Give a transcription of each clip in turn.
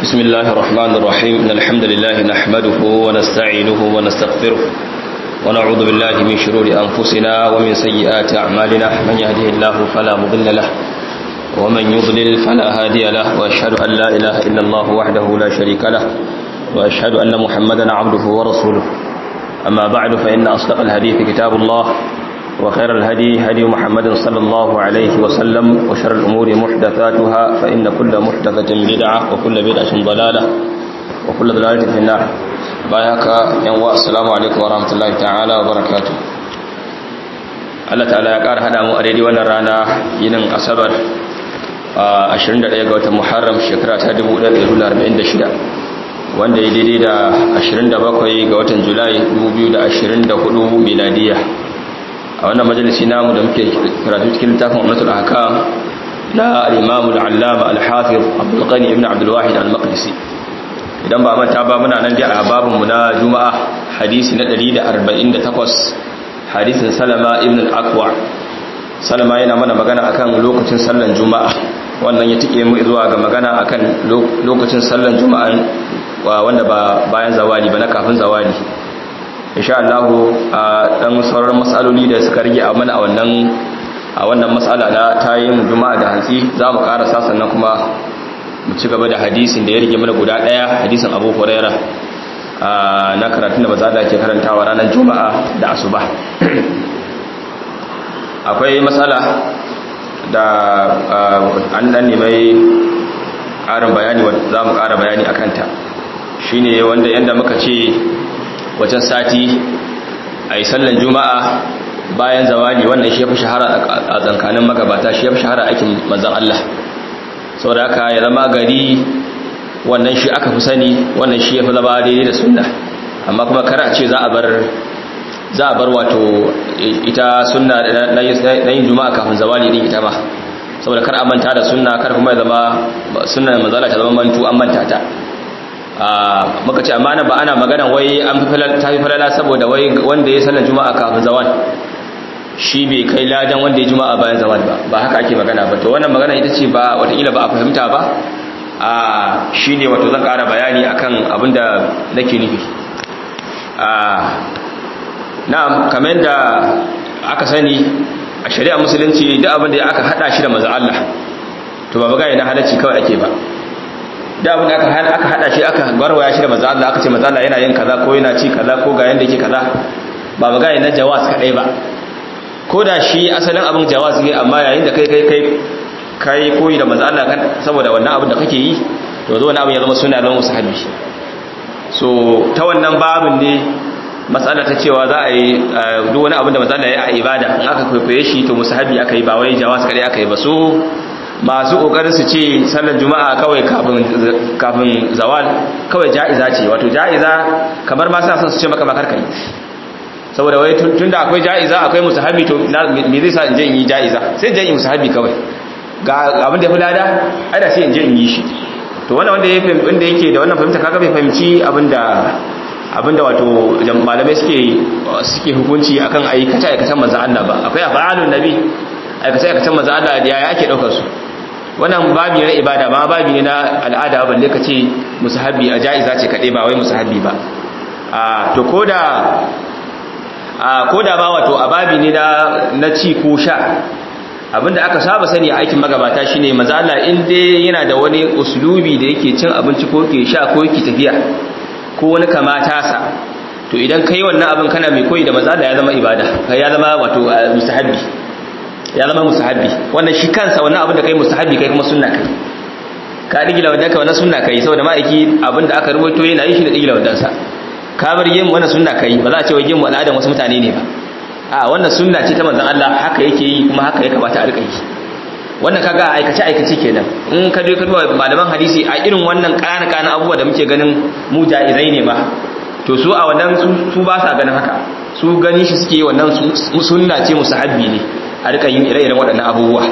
بسم الله الرحمن الرحيم إن الحمد لله نحمده ونستعينه ونستغفره ونعوذ بالله من شرور أنفسنا ومن سيئات أعمالنا من يهده الله فلا مضل له ومن يضلل فلا هادي له وأشهد أن لا إله إلا الله وحده لا شريك له وأشهد أن محمدا عبده ورسوله أما بعد فإن أصدق الحديث كتاب الله وخير الهدي هدي محمد صلى الله عليه وسلم وشر الأمور محدثاتها فإن كل محدثة بدعة وكل بدعة ضلالة وكل ضلالة في النار باياك ينوى السلام عليكم ورحمة الله تعالى وبركاته Allah ta'ala ya ƙara haɗa mu a daidai wannan rana yinin asabar a 21 ga watan Muharram shekara ta 1446 wanda ya daidai da 27 ga watan Julai 2024 miladiya a wannan majalisi namu da muke karatu cikin littafin ummatul ahkam na al-imam al-allama al-hafiz abdul ghani ibn abdul wahid al-maqdisi idan ba manta ba muna nan dai a babun mu na juma'a hadisi na 148 hadisin salama ibn al-aqwa salama yana mana magana akan lokacin sallan juma'a wannan ya tike mu zuwa ga magana akan lokacin sallan juma'a wanda ba bayan zawali ba na kafin zawali insha Allah a dan sauran matsaloli da suka rage a mana a wannan a wannan matsala na tayin juma'a da hantsi za mu karasa sannan kuma mu ci gaba da hadisin da ya rage mana guda daya hadisin Abu Huraira na karatun da maza da ke karantawa ranar juma'a da asuba akwai matsala da an dan nemai ƙarin bayani za mu ƙara bayani a kanta shine wanda yadda muka ce wajen sati a yi sallan juma'a bayan zawali wannan shi ya fi shahara a tsankanin magabata shi ya fi shahara aikin manzan Allah sau da aka ya zama gari wannan shi aka fi sani wannan shi ya fi zama daidai da sunna amma kuma kara ce za a bar za a bar wato ita sunna na yin juma'a kafin zawali din ita ma saboda kar a manta da sunna kar kuma ya zama sunna manzala ta zama mantu an manta ta muka ce amma ba ana magana wai an fi falala saboda wai wanda ya sallar juma'a kafin zawan shi bai kai ladan wanda ya juma'a bayan zawan ba ba haka ake magana ba to wannan magana ita ce ba watakila ba a fahimta ba a shi ne wato zan kara bayani akan abin da nake nufi na'am kamar da aka sani a shari'a musulunci duk abin da aka hada shi da maza Allah to ba magana na halacci kawai ake ba da abin da aka hada aka hada shi aka barwaya shi da manzo Allah aka ce manzo Allah yana yin kaza ko yana ci kaza ko ga yanda yake kaza ba magana na jawaz kadai ba ko da shi asalin abin jawaz ne amma yayin da kai kai kai kai koyi da manzo Allah kan saboda wannan abin da kake yi to zo wannan abin ya zama sunna don musahabi so ta wannan babin ne matsala ta cewa za a yi duk wani abin da manzo Allah ya yi a ibada in aka kwaikwaye shi to musahabi aka yi ba wai jawaz kadai aka yi ba so masu kokarin su ce sallar juma'a kawai kafin zawal kawai ja'iza ce wato ja'iza kamar ma sa su ce maka bakar kai saboda wai tunda akwai ja'iza akwai musahabi to me zai sa in je in yi ja'iza sai je in yi musahabi kawai ga abin da ya fi lada ai da sai in je in yi shi to wannan wanda ya wanda yake da wannan fahimta kaga bai fahimci abinda abinda wato malamai suke suke hukunci akan aikace aikacen manzo Allah ba akwai afalun nabi aikace aikacen manzo Allah da yaya ake daukar su wannan babi na ibada ba babi ne na al'ada balle ka ce musahabi a ja'iza ce kaɗai ba wai musahabi ba a to koda a koda ba wato a babi ne na na ci ko sha abinda aka saba sani a aikin magabata shine manzo Allah in dai yana da wani uslubi da yake cin abinci ko ke sha ko yake tafiya ko wani kamata sa to idan kai wannan abin kana mai koyi da manzo Allah ya zama ibada ya zama wato musahabi ya zama musahabi wannan shi kansa wannan abin da kai musahabi kai kuma sunna kai ka digila wadda ka wannan sunna kai saboda ma'aiki abin da aka rubuto yana yin shi da digila wadda sa ka bar yin wannan sunna kai ba za a ce wai yin al'adan wasu mutane ne ba a wannan sunna ce ta manzon Allah haka yake yi kuma haka ya kamata a rika yi wannan kaga aikace aikace kenan in ka je ka duba malaman hadisi a irin wannan kana kana abubuwa da muke ganin mu jaizai ne ba to su a wannan su ba sa ganin haka su gani shi suke yi wannan sunna ce musahabbi ne a rika yin ire-iren waɗannan abubuwa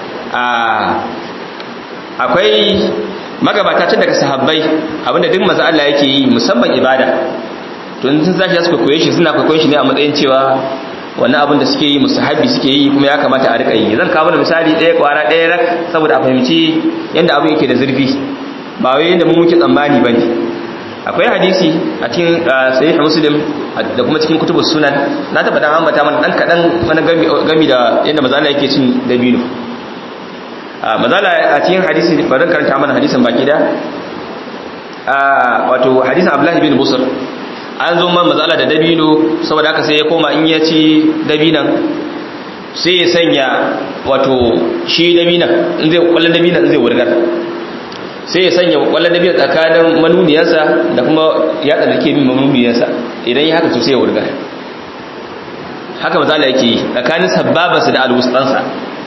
akwai magabata tun daga sahabbai abinda duk maza Allah yake yi musamman ibada to sun zashi su koye shi suna koyon shi ne a matsayin cewa wannan abin da suke yi musahabi suke yi kuma ya kamata a rika yi zan kawo misali ɗaya kwara ɗaya rak saboda a fahimci yadda abin yake da zurfi ba wai yadda mu muke tsammani bane akwai hadisi a cikin sahih muslim da kuma cikin kutubus sunan na taba dan ambata mana dan kadan wani gami da yadda mazala yake cin dabino mazala a cikin hadisi bari karanta mana hadisin baki da wato hadisin abdullahi bin busr an zo man mazala da dabino saboda haka sai ya koma in ya ci dabinan sai ya sanya wato shi dabinan in zai kwallon dabinan zai wurgar sai ya sanya kwallon dabinan tsakanin manuniyarsa da kuma yatsa da ke bin manuniyarsa idan ya haka to sai ya wurgar haka mazala yake yi tsakanin sababansa da alwustansa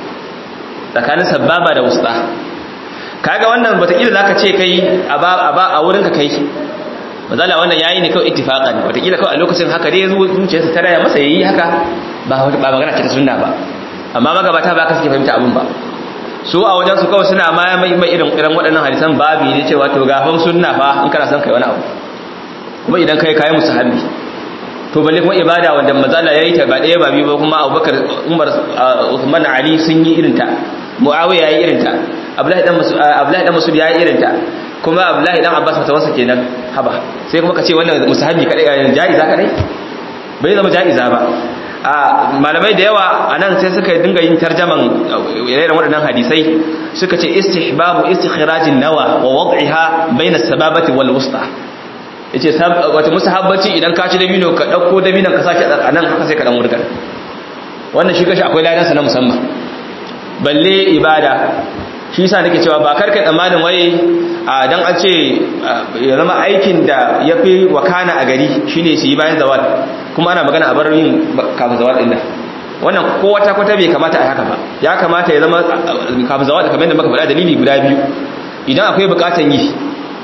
tsakanin sababa da wusta kaga wannan wataƙila za ka ce kai a wurinka kai mazala wannan yayi ne kawai ittifaqan wataƙila kawai a lokacin haka dai zuciyarsa ta raya masa yayi haka ba ba magana ce ta sunna ba amma magabata ba ka suke fahimta abin ba su a wajen su kawai suna ma mai irin irin waɗannan hadisan babi ne cewa to gafan sunna fa in kana son kai wani abu kuma idan kai kai musahabi to balle kuma ibada wanda mazala yayi ta ba ɗaya ba biyu ba kuma Abubakar Umar Uthman Ali sun yi irin ta Muawiya yayi irin ta Abdullahi dan Mas'ud Abdullahi dan Mas'ud yayi irin ta kuma Abdullahi dan Abbas fatawarsa kenan haba sai kuma ka ce wannan musahabi kadai jaiza kadai bai zama jaiza ba a malamai da yawa anan sai suka dinga yin tarjaman irin waɗannan hadisai suka ce istihbabu istikhrajin nawa wa wad'iha bayna sababati wal wusta yace wata musahabbaci idan ka ci dabino ka dauko dabinon ka saki a nan haka sai ka dan wurgar wannan shi gashi akwai ladan sa na musamman balle ibada shi yasa nake cewa ba karkai tsammanin waye a dan an ce ya zama aikin da yafi wakana a gari shine su yi bayan zawal kuma ana magana a bar yin kafin zawal din nan wannan ko wata kwata bai kamata a haka ba ya kamata ya zama kafin zawal kamar yadda muka faɗa dalili guda biyu idan akwai bukatan yi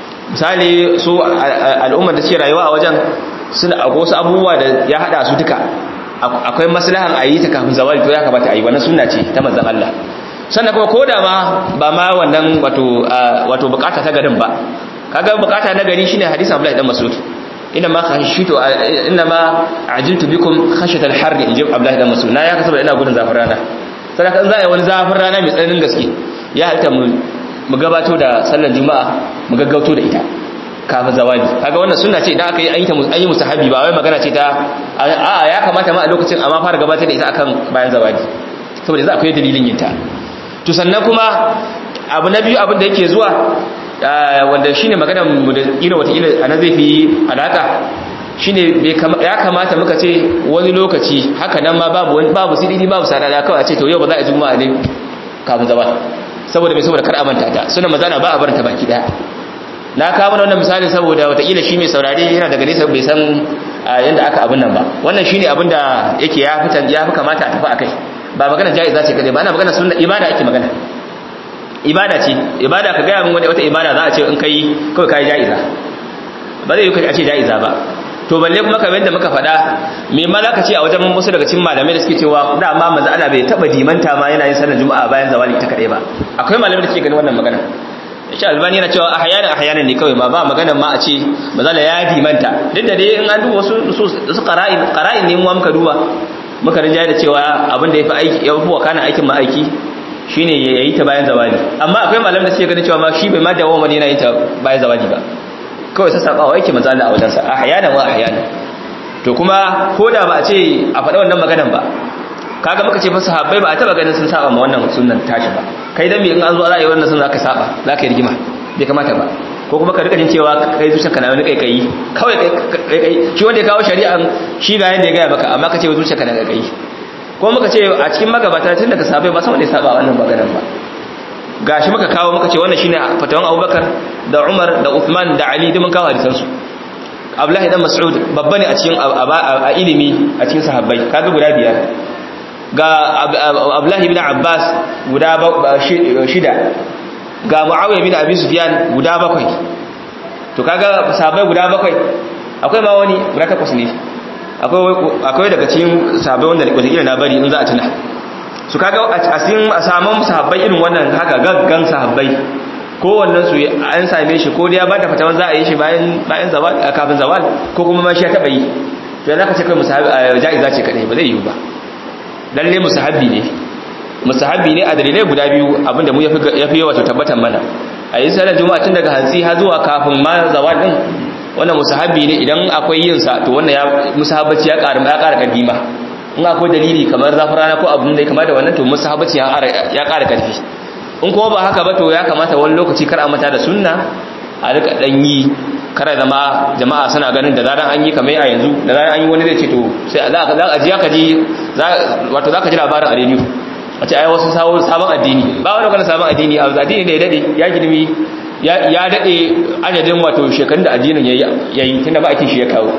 misali su al'ummar da suke rayuwa a wajen suna akwai wasu abubuwa da ya hada su duka akwai maslahan a yi ta kafin zawal to ya kamata a yi wannan sunna ce ta manzon Allah sannan kuma ko da ma ba ma wannan wato wato bukata ta garin ba kaga bukata na gari shine hadisin Abdullahi dan Mas'ud inna ma khashitu inna ma ajiltu bikum khashyat al-harr inji Abdullahi dan Mas'ud na ya kasaba ina gudun zafin rana sadaka in za a yi wani zafin rana mai tsananin gaske ya halta mu mu gabato da sallar juma'a mu gaggauto da ita kafin zawali kaga wannan sunna ce idan aka yi ayyuka an yi musahabi ba wai magana ce ta a'a ya kamata ma a lokacin amma fara gabatar da ita akan bayan zawali saboda za akwai dalilin yin ta to sannan kuma abu na biyu abin da yake zuwa wanda shine magana mu da ina wata ila ana zai fi alaka shine ya kamata muka ce wani lokaci haka nan ma babu wani babu sididi babu sadada kawai a ce to yau ba za a juma'a ne kafin zawal saboda mai saboda kar a manta ta sunan mazana ba a barinta baki daya na kawo mana wannan misali saboda watakila shi mai saurare yana daga nesa bai san yadda aka abin nan ba wannan shine abin da yake ya fi ya fi kamata a tafi akai ba magana jaiza ce kadai ba ana magana sunna ibada ake magana ibada ce ibada ka gaya min wani wata ibada za a ce in kai kawai kai jaiza ba zai yi kai a ce jaiza ba to balle kuma kamar yadda muka faɗa me ma za ka ce a wajen wasu daga cikin malamai da suke cewa da ma manzo Allah bai taba dimanta ma yana yin sallar juma'a bayan zawali ta kadai ba akwai malamai da suke ganin wannan magana shi albani yana cewa ahyanan ahyanan ne kawai ma ba magana ma a ce manzo Allah ya dimanta duk da dai in an duba wasu su qara'in qara'in ne mu muka duba muka rinjaye da cewa abin da yafi aiki ya fi wakana aikin ma aiki shine yayi ta bayan zawali amma akwai malamai da suke ganin cewa ma shi bai ma dawo yana yin ta bayan zawali ba kawai sassaɓawa yake manzala a wajensa a hayanan wa a hayanan to kuma ko da ba a ce a faɗa wannan maganan ba kaga muka ce fasa habbai ba a taɓa ganin sun saba ma wannan sunan tashi ba kai dan me in an zo za a yi wannan sun zaka saba za ka yi rigima bai kamata ba ko kuma ka rika jin cewa kai zuciyar ka na wani kai kawai kai shi wanda ya kawo shari'an shi ga yanda ya gaya maka amma ka ce zuciyar ka na kai ko muka ce a cikin magabata tun daga sabai ba san wanda ya saba wannan maganan ba gashi muka kawo muka ce wannan shine fatawan Abubakar da Umar da Uthman da Ali duk mun kawo hadisan su Abdullahi dan Mas'ud babba ne a cikin a ilimi a cikin sahabbai kaga guda biyar ga Abdullahi ibn Abbas guda shida ga Muawiya ibn Abi Sufyan guda bakwai to kaga sahabbai guda bakwai akwai ma wani guda takwas ne akwai akwai daga cikin sahabbai wanda wata na bari in za a tuna su kaga a cikin a saman sahabbai irin wannan haka gaggan sahabbai kowannen su an same shi ko da ya bada fatawan za a yi shi bayan bayan zawal kafin zawal ko kuma ma shi ya taba yi to zaka ce kai musahabi jaiza ce kadai ba zai yi ba lalle musahabi ne musahabi ne a dalilai guda biyu abinda mu yafi yafi wato tabbatan mana a yi sallar juma'a tun daga hantsi har zuwa kafin ma zawal din wannan musahabi ne idan akwai yin sa to wannan ya musahabbaci ya ƙara ya ƙara ƙarfi ma in akwai dalili kamar zafin rana ko abin da ya kamata wannan to musahabbaci ya ƙara ƙarfi in kuma ba haka ba to ya kamata wani lokaci kar a mata da sunna a rika dan yi kar zama jama'a suna ganin da zaran an yi kamar a yanzu da zaran an yi wani zai ce to sai za a ji ka ji wato za ka ji labarin a rediyo a ce ai wasu sabon addini ba wani wani sabon addini a addini da ya dade ya girmi ya dade adadin wato shekarun da addinin ya yi tunda ba ake shi ya kawo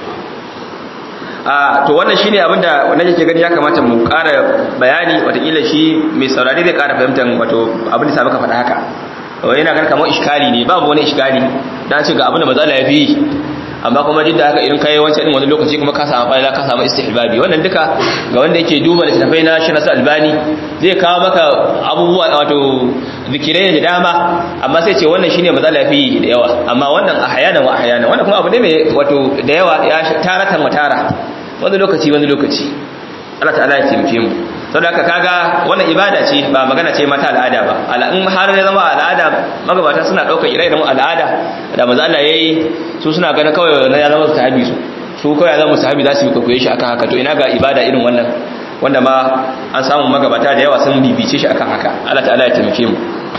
a to wannan shine abinda wannan yake gani ya kamata mu ƙara bayani watakila shi mai saurari zai ƙara fahimtar wato abin da sa maka faɗa haka wai yana ganin kamar iskali ne babu wani iskali dan ce ga abin da matsala ya fi amma kuma duk da haka idan kai wancan din wani lokaci kuma ka samu fa'ila ka samu istihbabi wannan duka ga wanda yake duba littafai na shi nasu albani zai kawo maka abubuwa wato zikirai da dama amma sai ce wannan shine matsala ya fi da yawa amma wannan ahyana wa ahyana wannan kuma abu ne mai wato da yawa ya taratan wa tara wani lokaci wani lokaci Allah ta'ala ya taimake mu saboda haka kaga wannan ibada ce ba magana ce mata al'ada ba ala in har ya zama al'ada magabata suna daukar ire-iren al'ada da manzo Allah yayi su suna ganin kawai na ya zama sahabi su su kawai ya zama sahabi za su kokoye shi akan haka to ina ga ibada irin wannan wanda ma an samu magabata da yawa sun bibice shi akan haka Allah ta'ala ya taimake mu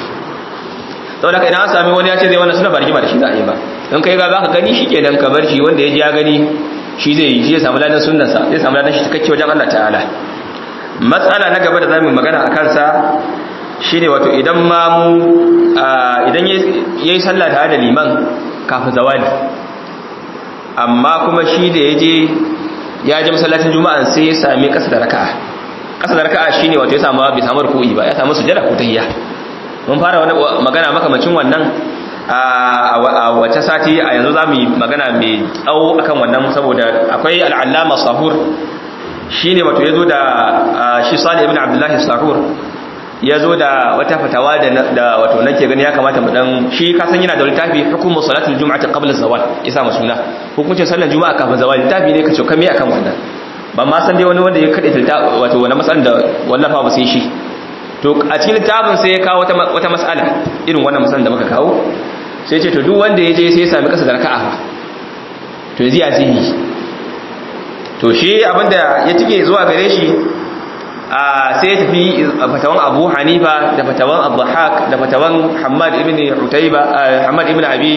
saboda haka idan an sami wani ya ce zai wannan suna bargima da shi za a yi ba in kai ga zaka gani shi kenan ka bar shi wanda ya ji ya gani shi zai yi shi ya samu ladan sunnansa zai samu ladan shi cikakke wajen Allah ta'ala matsala na gaba da zamu magana a kansa shine wato idan ma mu idan yayi sallah tare da liman kafin zawali amma kuma shi da yaje ya je masallacin juma'a sai ya sami kasa da raka'a kasa da raka'a shine wato ya samu bai samu ruku'i ba ya samu sujada ko tahiyya mun fara wani magana makamacin wannan a wata sati a yanzu za mu yi magana mai tsawo akan wannan saboda akwai al'allama sahur shi ne wato ya zo da shi sali ibn abdullahi sahur ya zo da wata fatawa da wato nake gani ya kamata mu dan shi kasan yana da littafi hukumu salatul jum'ati qabla zawal isa mu suna hukuncin sallar juma'a kafin zawal littafi ne kace kame akan wannan ban ma san dai wani wanda ya kade wato wannan matsalar da wallafa ba sai shi to a cikin littafin sai ya kawo wata mas'ala irin wannan matsalar da muka kawo sai ce to duk wanda ya je sai ya sami kasa da raka'a fa to yanzu ya zai to shi abinda ya tike zuwa gare shi a sai ya tafi fatawan Abu Hanifa da fatawan Abu Haq da fatawan Hammad ibn Utayba Hammad ibn Abi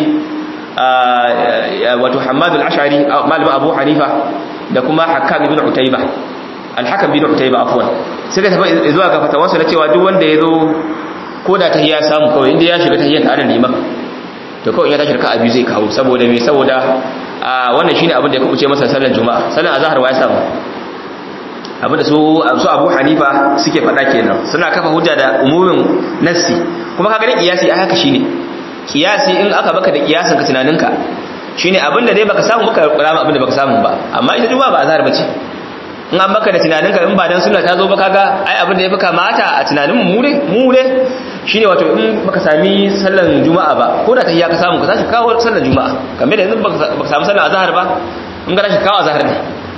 wato Hammad al-Ash'ari malamin Abu Hanifa da kuma Hakkam ibn Utayba al-Hakam ibn Utayba afwan sai ka tafi zuwa ga fatawansa na cewa duk wanda ya zo ko da tahiyya samu kawai inda ya shiga tahiyya tare da liman to kawai ya tashi raka'a biyu zai kawo saboda me saboda a wannan shine abin da ya kubuce masa sallar juma'a sallar azhar wa ya samu abin da su su Abu Hanifa suke faɗa kenan suna kafa hujja da umumin nassi kuma kaga ne kiyasi ai haka shine kiyasi in aka baka da kiyasin ka tunaninka shine abin da dai baka samu baka rama abin da baka samu ba amma ita juma'a ba azhar bace in an baka da tunaninka in ba dan sunna ta zo ba kaga ai abin da ya fi kamata a tunanin mu ne mu ne shine wato in baka sami sallan juma'a ba ko da tahiyya ka samu ka tashi kawo sallan juma'a kamar da yanzu baka samu sallan azhar ba in ga tashi kawo azhar ne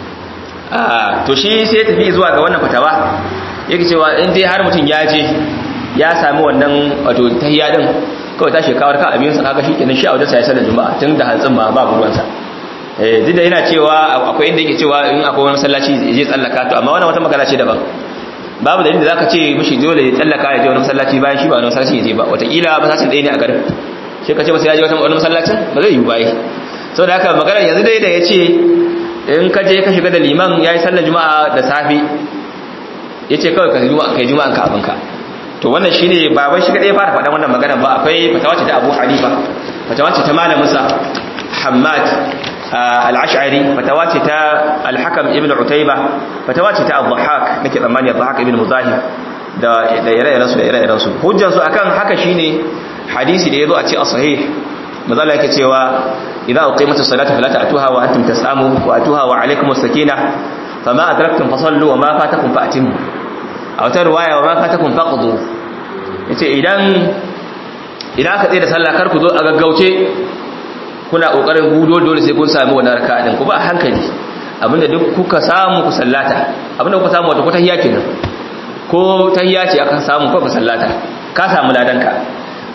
ah to shi sai tafi zuwa ga wannan fatawa yake cewa in dai har mutum ya je ya sami wannan wato tahiyya din kawai tashi kawar ka abin sa kaga shikenan shi a wajen sai sallan juma'a tun da hantsin ma ba ruwansa eh duk da yana cewa akwai inda yake cewa in akwai wani masallaci zai tsallaka to amma wannan wata magana ce daban babu dalilin da zaka ce mishi dole ya tsallaka ya je wani masallaci bayan shi ba wani masallaci ya je ba wataƙila masallacin ɗaya ne a garin sai ka ce masa ya je wani masallacin ba zai yi ba sau da haka magana yanzu dai da ya ce in ka je ka shiga da liman ya yi sallar juma'a da safe ya ce kawai ka yi juma'an ka abinka to wannan shine ba wai shi kadai fara faɗan wannan magana ba akwai fatawa ce ta Abu Hanifa fatawa ce ta malaminsa Hammad al-Ash'ari fatawa ce ta al-Hakam ibn Utayba fatawa ce ta Abu Hak nake tsammani Abu Hak ibn Muzahim da da ire-iren su da ire-iren su hujjar su akan haka shine hadisi da yazo a ce as-sahih mazala yake cewa idza uqimatus salatu fala ta'tuha wa antum tas'amu wa atuha wa alaykumus sakinah fama adraktum fasallu wa ma fatakum fa'timu a wata riwaya wa ma fatakum faqdu yace idan idan aka tsaye da sallah kar ku zo a gaggauce kuna kokarin gudo dole sai kun sami wannan raka'a din ku ba hankali abinda duk kuka samu ku sallata abinda kuka samu wato ko tahiyya kenan ko tahiyya ce aka samu ko ka sallata ka samu ladanka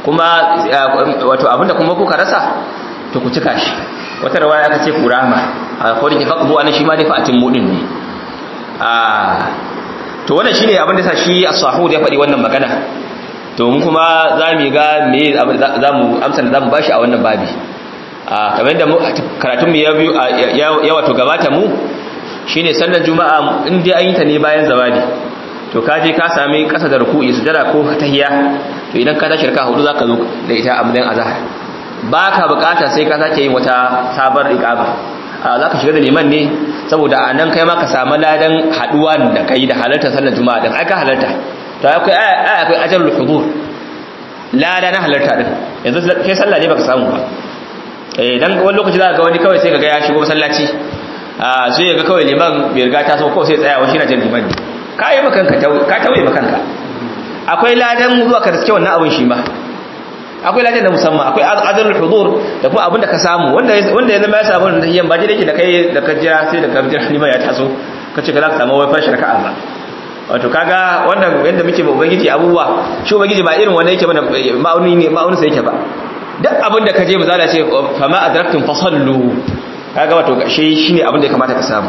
kuma wato abinda kuma kuka rasa to ku cika shi wata rawaya aka ce kurama a kodin ki faqbu ana shi ma dai fa'atin mudin ne a to wannan shine abin da sa shi as-sahud ya faɗi wannan magana to mun kuma za mu ga me za mu amsa da za mu bashi a wannan babi a kamar yadda karatun mu ya wato gabata mu shine sallar juma'a in dai an yi ta ne bayan zawadi to ka je ka sami kasa da ruku'i sujada ko tahiyya to idan ka tashi raka hudu zaka zo da ita a matsayin azhar baka bukata sai ka sake yin wata sabar iqama a zaka shiga da liman ne saboda anan kai ma ka samu ladan haduwa da kai da halartar sallar juma'a din ai ka halarta to akwai akwai ajalul hudur lada na halarta din yanzu kai sallah ne baka samu ba eh dan wani lokaci zaka ga wani kawai sai kaga ya shigo masallaci a sai ga kawai liman bai riga ta so ko sai tsaya wa shi na jin liman ne ka yi makanka ka tauye makanka akwai ladan zuwa ka riske wannan abin shi ma akwai ladan da musamman akwai adalul hudur da kuma abin da ka samu wanda wanda ya zama ya samu da yan ba dai da kai da ka jira sai da ka jira liman ya taso ka ce ka za ka samu wai fashi raka'a ba wato kaga wannan yanda muke ba ubangiji abubuwa shi ubangiji ba irin wanda yake mana ma'auni ne ma'auni sai yake ba duk abin da ka je misala ce fa ma adraktum fasallu kaga wato shi shine abin da ya kamata ka samu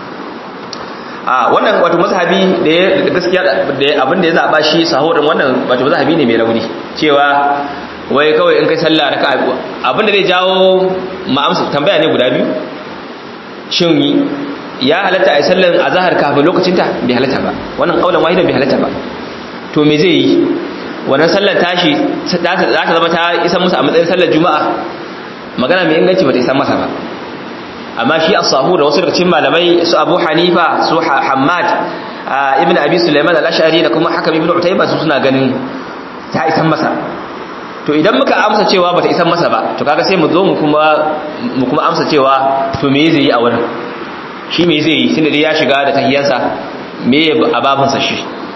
a wannan wato mazhabi da ya gaskiya da abin da ya zaba shi sahurin wannan wato mazhabi ne mai rauni cewa wai kawai in kai sallah raka abin da zai jawo ma'amsa tambaya ne guda biyu shin ya halatta a yi sallan azhar kafin lokacin ta bai halatta ba wannan kaulan wahidan bai halatta ba to me zai yi wannan sallar tashi za ta zama ta isa musu a matsayin sallar juma'a magana mai inganci ba ta isa masa ba amma shi as-sahu da wasu daga cikin malamai su Abu Hanifa su Hammad ibn Abi Sulaiman al-Ash'ari da kuma Hakam ibn Utayba su suna ganin ta isan masa to idan muka amsa cewa bata isan masa ba to kaga sai mu zo mu kuma mu kuma amsa cewa to me zai yi a wurin shi me zai yi tunda dai ya shiga da tahiyansa me a babin sa shi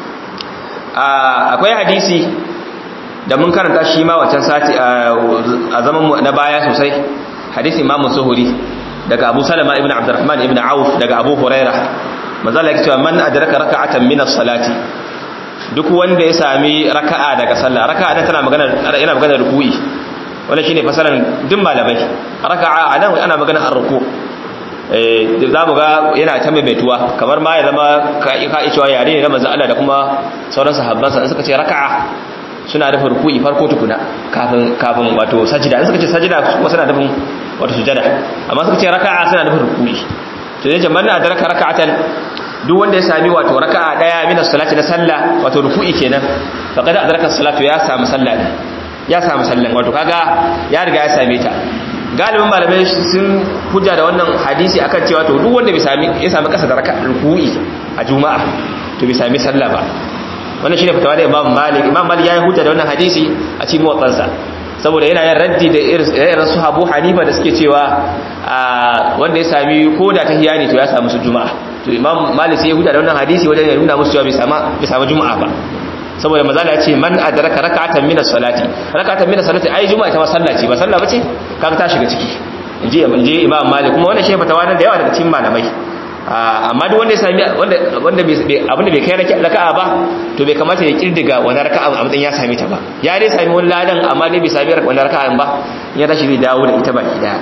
akwai hadisi da mun karanta shi ma wancan sati a zaman mu na baya sosai hadisi Imam Suhuri daga Abu Salama ibn Abdurrahman ibn Auf daga Abu Huraira manzala yake cewa man adraka raka'atan min as-salati duk wanda ya sami raka'a daga sallah raka'a da tana magana yana magana ruku'i wannan shine fasaran duk malamai raka'a anan ana magana ar-ruku eh za mu ga yana ta maimaituwa kamar ma ya zama ka ka cewa yare ne na manzo Allah da kuma sauran sahabban sa suka ce raka'a suna da ruku'i farko tukuna kafin kafin wato sajida suka ce sajida kuma suna nufin wato sujada amma suka ce raka'a suna nufin ruku'i to dai jama'a da raka raka'atan duk wanda ya sami wato raka'a daya min as-salati na sallah wato ruku'i kenan faqad adraka as-salatu ya samu sallah ne ya samu sallan wato kaga ya riga ya same ta galibin malamai sun hujja da wannan hadisi akan cewa to duk wanda bai sami ya sami kasa da raka'a ruku'i a juma'a to bai sami sallah ba wannan shine fitawa da Imam Malik Imam Malik yayi hujja da wannan hadisi a cikin muwattasa saboda yana yin raddi da irin su Abu Hanifa da suke cewa wanda ya sami koda tahiyya ne to ya samu su juma'a to Imam Malik sai ya hujja da wannan hadisi wajen ya nuna musu cewa bai sama bai samu juma'a ba saboda mazala ya ce man adraka rak'atan min as-salati rak'atan min as-salati ai juma'a ita ma sallah ce ba sallah bace kaga ta shiga ciki inji inji Imam Malik kuma wannan shi fatawa da yawa daga cikin malamai amma duk wanda ya sami wanda wanda abinda bai kai raka'a ba to bai kamata ya kirdiga wani raka'a a matsayin ya sami ta ba ya dai sami wani ladan amma dai bai sami wani raka'a ba ya tashi zai dawo da ita baki daya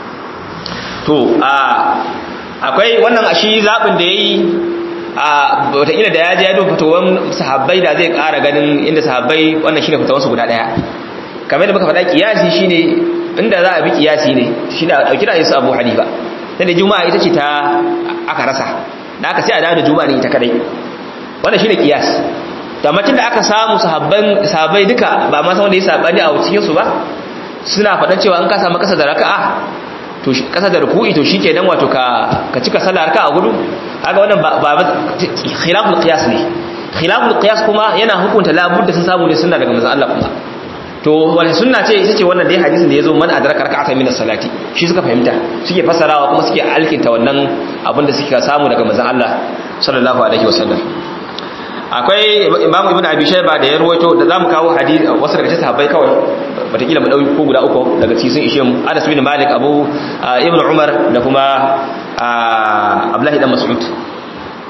to akwai wannan ashi zabin da yayi a wataƙila da ya je ya duba fatawan sahabbai da zai ƙara ganin inda sahabbai wannan shine fatawansu guda daya kamar da muka faɗa kiyasi shine inda za a bi kiyasi ne shine a ɗauki da su Abu Hanifa da juma'a ita ce ta aka rasa da aka sai a dawo da juma'a ne ita kadai wannan shine kiyas da macin da aka samu sahabban sahabbai duka ba ma san wanda ya sabani a cikin su ba suna faɗan cewa an ka samu kasa da raka'a to kasa da ruku'i to shikenan wato ka ka cika sallar raka'a gudu kaga wannan ba khilaful qiyas ne khilaful qiyas kuma yana hukunta labudda sun samu ne sunna daga manzon Allah kuma to wani sunna ce ita ce wannan dai hadisin da yazo man adraka rak'atan min as-salati shi suka fahimta suke fasarawa kuma suke alkinta wannan abin da suka samu daga manzon Allah sallallahu alaihi wasallam akwai Imam Ibn Abi Shayba da ya ruwaito da zamu kawo hadisi wasu daga cikin sahabbai kawai batakila mu dauki ko guda uku daga cikin sun ishe mu Anas bin Malik Abu Ibn Umar da kuma Abdullah ibn Mas'ud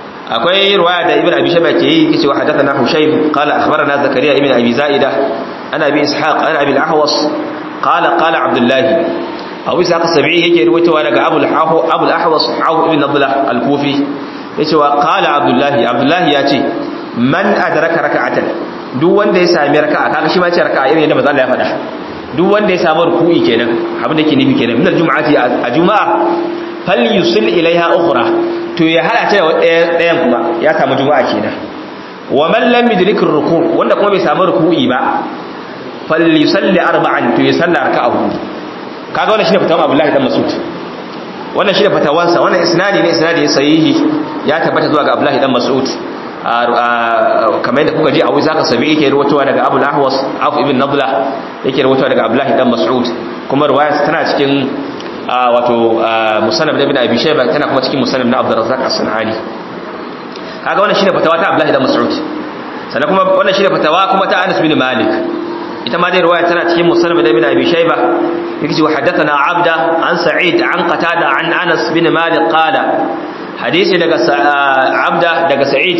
akwai riwaya da Ibn Abi Shayba ke yi cewa hadathana Hushaym qala akhbarana Zakariya ibn Abi Zaida ana bi ishaq ana abi al-ahwas qala qala abdullah abu ishaq sabi'i yake ruwaitowa daga abu al-ahwa abu al-ahwas abu ibn abdullah al-kufi yace wa qala abdullah abdullah yace man adraka raka'atan duk wanda ya sami raka'a kaga shi ma ce raka'a irin yadda manzo Allah ya faɗa duk wanda ya samu ruku'i kenan abin da ke nufi kenan min al-jum'ati a juma'a falyusil ilaiha ukhra to ya hada ta da ɗayan kuma ya samu juma'a kenan wa man lam yudrik ruku wanda kuma bai samu ruku'i ba falyusalli arba'an to ya salla raka'a hudu kaga wannan shine fatawan Abdullahi dan Mas'ud wannan shine fatawansa wannan isnadi ne isnadi sahihi ya tabbata zuwa ga Abdullahi dan Mas'ud kamar yadda kuka ji a wai zaka sabi yake ruwatowa daga Abu al-Ahwas Auf ibn Nadla yake ruwatowa daga Abdullahi dan Mas'ud kuma riwayar tana cikin wato musannaf ibn Abi Shayba tana kuma cikin musannaf na Abdul Razzaq as-Sanani kaga wannan shine fatawa ta Abdullahi dan Mas'ud sannan kuma wannan shine fatawa kuma ta Anas bin Malik ita ma dai riwaya tana cikin musannaf ibn Abi Shayba yake cewa haddathana Abda an Sa'id an Qatada an Anas bin Malik qala hadisi daga Abda daga Sa'id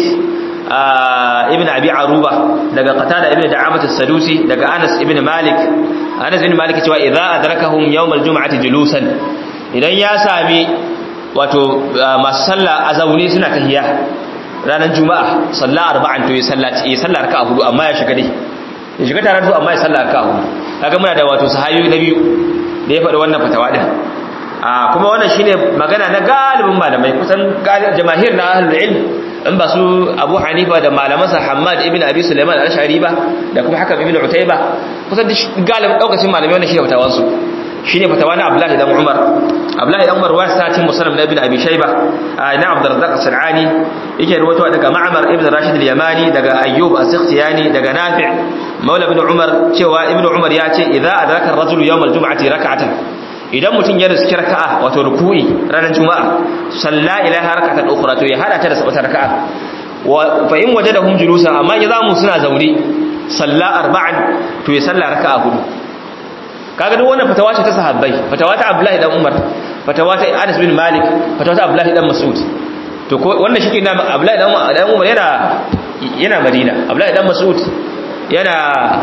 ibn Abi Aruba daga Qatada ibn Da'amat as-Sadusi daga Anas ibn Malik Anas ibn Malik cewa idza adrakahum yawm al-jum'ati julusan idan ya sami wato masu sallah a zaune suna tahiyya ranar juma'a sallah arba'an to ya sallaci ya sallar ka hudu amma ya shiga dai ya shiga tare da su amma ya sallar ka hudu kaga muna da wato sahabi na biyu da ya faɗi wannan fatawa din a kuma wannan shine magana na galibin malamai kusan jama'ir na ahlul ilm in ba su Abu Hanifa da malamansa Hammad ibn Abi Sulaiman al-Ash'ari ba da kuma Hakam ibn Utayba kusan galibin daukacin malamai wannan shine fatawan su shine fatawa na Abdullahi dan Umar Abdullahi dan Umar wasa cin musannaf na Ibn Abi Shayba na Abdurrazzaq as-Sanani yake ruwato daga Ma'mar ibn Rashid al-Yamani daga Ayyub as-Sikhtiyani daga Nafi' Maula ibn Umar cewa Ibn Umar ya ce idza adraka ar-rajulu yawm al-jum'ati rak'atan idan mutum ya riski raka'a wato ruku'i ranar juma'a salla ilaha rak'atan ukhra to ya hada ta da sabata raka'a wa fa in wajadahum julusan amma ya zamu suna zaune salla arba'an to ya salla raka'a hudu kaga duk wannan fatawa ce ta sahabbai fatawa ta Abdullahi dan Umar fatawa ta Anas bin Malik fatawa ta Abdullahi dan Mas'ud to ko wannan shike na Abdullahi dan Umar yana yana Madina Abdullahi dan Mas'ud yana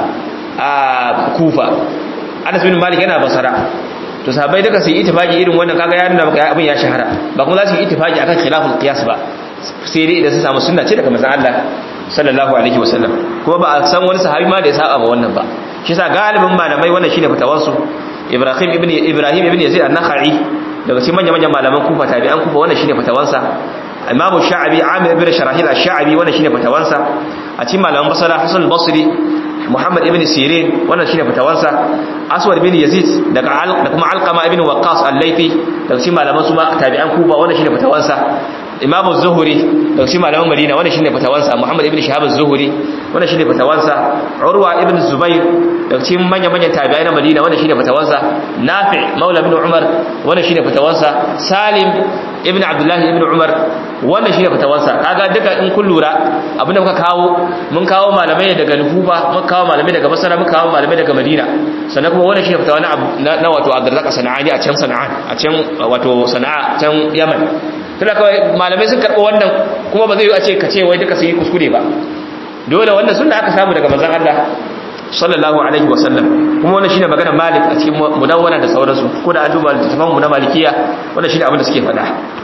a Kufa Anas bin Malik yana Basra to sahabbai duka su yi ittifaki irin wannan kaga ya nuna maka abin ya shahara ba kuma za su yi ittifaki akan khilaful qiyas ba sai dai idan su samu sunna ce daga manzon Allah sallallahu alaihi wasallam kuma ba a san wani sahabi ma da ya saba ba wannan ba shi yasa galibin malamai wannan shine fatawar su Ibrahim ibn Ibrahim ibn Yazid an-Nakhai daga cikin manyan manyan malaman Kufa tabi'an Kufa wannan shine fatawansa Imam Sha'abi Amir ibn Sharahil ash-Sha'abi wannan shine fatawansa a cikin malaman Basra Hasan al-Basri Muhammad ibn Sirin wannan shine fitawarsa Aswad ibn Yazid daga da kuma Alqama ibn Waqqas al-Laythi daga cikin malaman su ma tabi'an Kufa wannan shine fitawarsa Imam az-Zuhri daga cikin malaman Madina wannan shine fitawarsa Muhammad ibn Shihab az-Zuhri wannan shine fitawarsa Urwa ibn Zubair daga cikin manyan manyan tabi'ai na Madina wannan shine fitawarsa Nafi' Maula ibn Umar wannan shine fitawarsa Salim ibn Abdullah ibn Umar wannan shine fitawarsa kaga duka in kun lura abinda muka kawo mun kawo malamai daga Nufuba mun kawo malamai daga Basra mun kawo malamai daga Madina sannan kuma wannan shine fitawa na na wato Abdurrazzaq Sana'ani a can Sana'an a can wato Sana'a can Yaman tunda kawai malamai sun karɓo wannan kuma ba zai yi a ce ka ce wai duka su yi kuskure ba dole wannan sunna aka samu daga manzon Allah sallallahu alaihi wasallam kuma wannan shine magana Malik a cikin mudawwana da sauransu ko da an duba littafin mu na Malikiya wannan shine abin da suke faɗa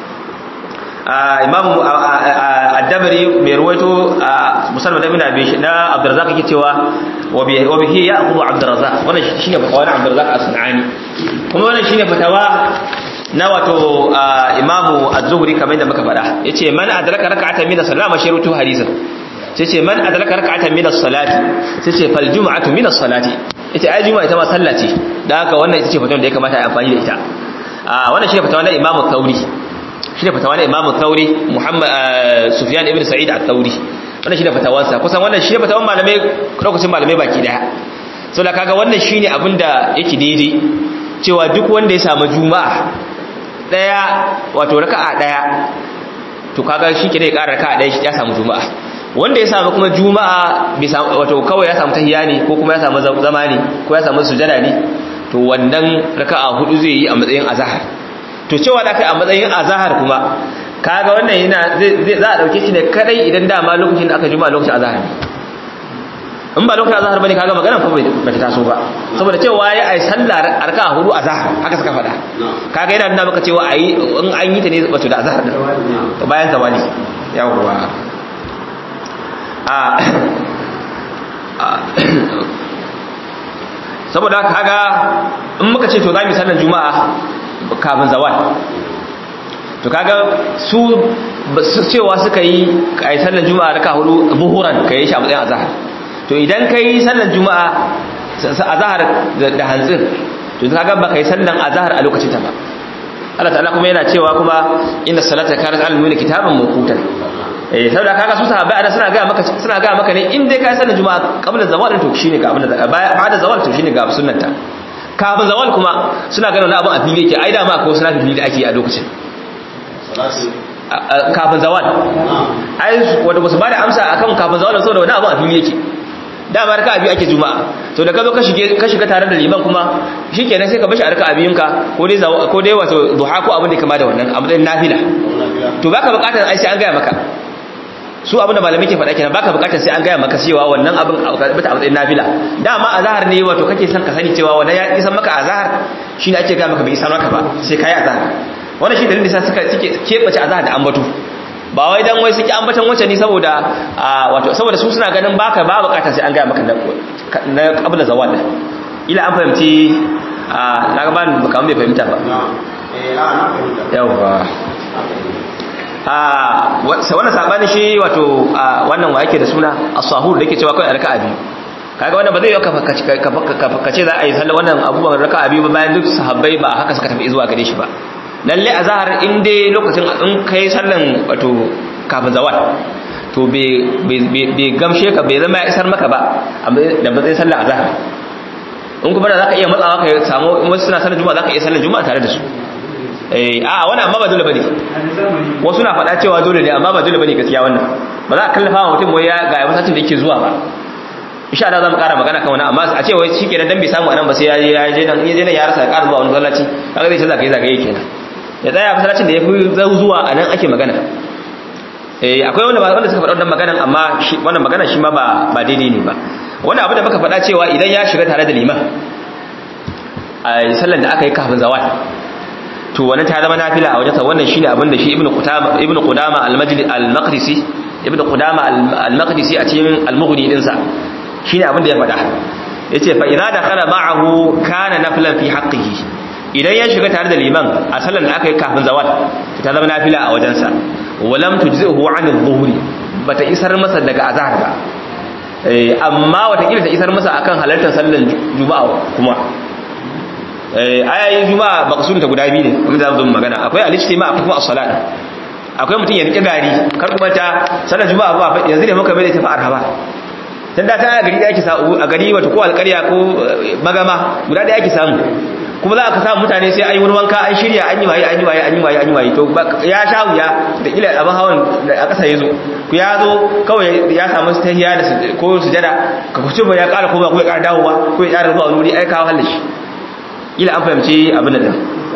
imam ad-dabari mai ruwaito musamman da ibn abi na abdurrazzaq yake cewa wa bihi ya'khudhu abdurrazzaq wannan shine fatawa na abdurrazzaq as-sunani kuma wannan shine fatawa na wato imam az-zuhri kamar da muka faɗa yace man adraka rak'atan min as-salat ma shirutu hadisan sai ce man adraka rak'atan min as-salati sai ce fal jum'atu min as-salati ita ai juma'a ita ma sallah ce dan haka wannan ita ce fatawa da ya kamata a amfani da ita wannan shine fatawa na imam al-thawri shi ne fatawa na imamu tauri muhammad sufyan ibn sa'id al-tauri wannan shi ne fatawansa kusan wannan shi ne fatawan malamai lokacin malamai baki daya so da kaga wannan shi ne abinda yake daidai cewa duk wanda ya samu juma'a daya wato raka'a daya to kaga shi ke ne ya ƙara raka'a daya ya samu juma'a wanda ya samu kuma juma'a wato kawai ya samu tahiyya ne ko kuma ya samu zama ne ko ya samu sujada ne to wannan raka'a hudu zai yi a matsayin azhar to cewa da kai a matsayin azahar kuma kaga wannan yana zai za a dauke shi ne kadai idan dama lokacin da aka juma lokacin azahar in ba lokacin azhar bane kaga maganar fa bai ta taso ba saboda cewa ya ai sallar arka hudu azhar haka suka faɗa kaga yana nuna maka cewa ayi in an yi ta ne wato da azhar din to bayan zawali yawwa a saboda kaga in muka ce to za mu sallar juma'a kafin zawal to kaga su cewa suka yi kai sallar juma'a raka hudu buhuran kai shi a matsayin azhar to idan kai sallar juma'a azhar da hantsin to kaga ba kai sallar azhar a lokacin ta ba Allah ta'ala kuma yana cewa kuma inna salata kanat al-mu'mini kitaban mawqutan eh saboda kaga su sahabbai ana suna ga maka suna ga maka ne in dai kai sallar juma'a qabla zawal to shine ga abin da ba'da zawal to shine ga sunnanta kafin zawal kuma suna ganin wani abin a fili yake ai da ma ko suna fili da ake a lokacin kafin zawal ai wanda ba su ba da amsa akan kafin zawal saboda wani abin a fili yake dama raka abi ake juma'a to da ka zo ka shige ka shiga tare da liman kuma shikenan sai ka bashi a raka abiyinka ko dai ko dai wato duha ko abin da kama da wannan a matsayin nafila to baka bukatar ai sai an gaya maka su abin da malamai ke faɗa kenan baka bukatar sai an gaya maka cewa wannan abin bata a matsayin nafila dama azhar ne wato kake son ka sani cewa wannan ya isan maka azhar shine ake gaya maka bai isan maka ba sai kai azhar wannan shi dalilin da suka suke kebace azhar da ambato ba wai dan wai suke ambatan wacce ne saboda wato saboda su suna ganin baka ba bukata sai an gaya maka na qabla zawal ila an fahimci na ga ban baka bai fahimta ba yawa a wannan sabanin shi wato wannan wa yake da suna as-sahur da yake cewa kai raka'a biyu kaga wannan ba zai yi ka ce za a yi sallah wannan abubuwan raka'a biyu ba bayan duk sahabbai ba haka suka tafi zuwa gare shi ba lalle a zahar in dai lokacin in kai sallan wato kafin zawal to bai gamshe ka bai zama ya isar maka ba da ba zai sallan a zahar in kuma da za ka iya matsawa ka samu wasu suna sallan juma'a za ka iya sallan juma'a tare da su a wani amma ba dole bane wasu na faɗa cewa dole ne amma ba dole bane gaskiya wannan ba za a kallafa wa mutum wai ya ga masallacin da yake zuwa ba insha Allah za mu ƙara magana kan wani amma a ce wai shikenan dan bai samu anan ba sai ya je ya je nan ya je nan ya rasa ya ƙara zuwa wani masallaci kaga zai ce zagaye zagaye kenan ya tsaya masallacin da ya fi zuwa a nan ake magana eh akwai wanda wanda suka faɗa wannan maganan amma wannan magana shi ma ba ba daidai ne ba wannan abu da muka faɗa cewa idan ya shiga tare da liman a sallan da aka yi kafin zawal to wannan ta zama nafila a wajensa wannan shine abin da shi ibnu qudama ibnu qudama al-majlis al-maqdisi ibnu qudama al-maqdisi a cikin al-mughni din sa shine abin da ya faɗa yace fa idza dakhala ma'ahu kana naflan fi haqqihi idan ya shiga tare da liman a sallan da aka yi kafin zawal ta zama nafila a wajensa walam tujzihu an adh-dhuhri bata isar masa daga azhar ba amma wata kila ta isar masa akan halartar sallan juma'a kuma ayayin juma'a maqsudun ta guda biyu ne kuma da zan magana akwai al-ijtima akwai kuma as-salat akwai mutum ya rike gari kar kuma ta sallar juma'a ba yanzu ne muka bai ta fa'ar ba dan da ta gari da yake samu a gari wato ko alƙarya ko magama guda da yake samu kuma za ka samu mutane sai an yi wani wanka an shirya an yi waye an yi waye an yi waye an yi waye to ya sha wuya da ila abin hawan a ƙasa ya zo ku ya zo kawai ya samu tahiya da ko sujada ka kuce ba ya ƙara koma ko ya ƙara dawowa ko ya ƙara zuwa wuri ai kawo halashi ila an fahimci abin da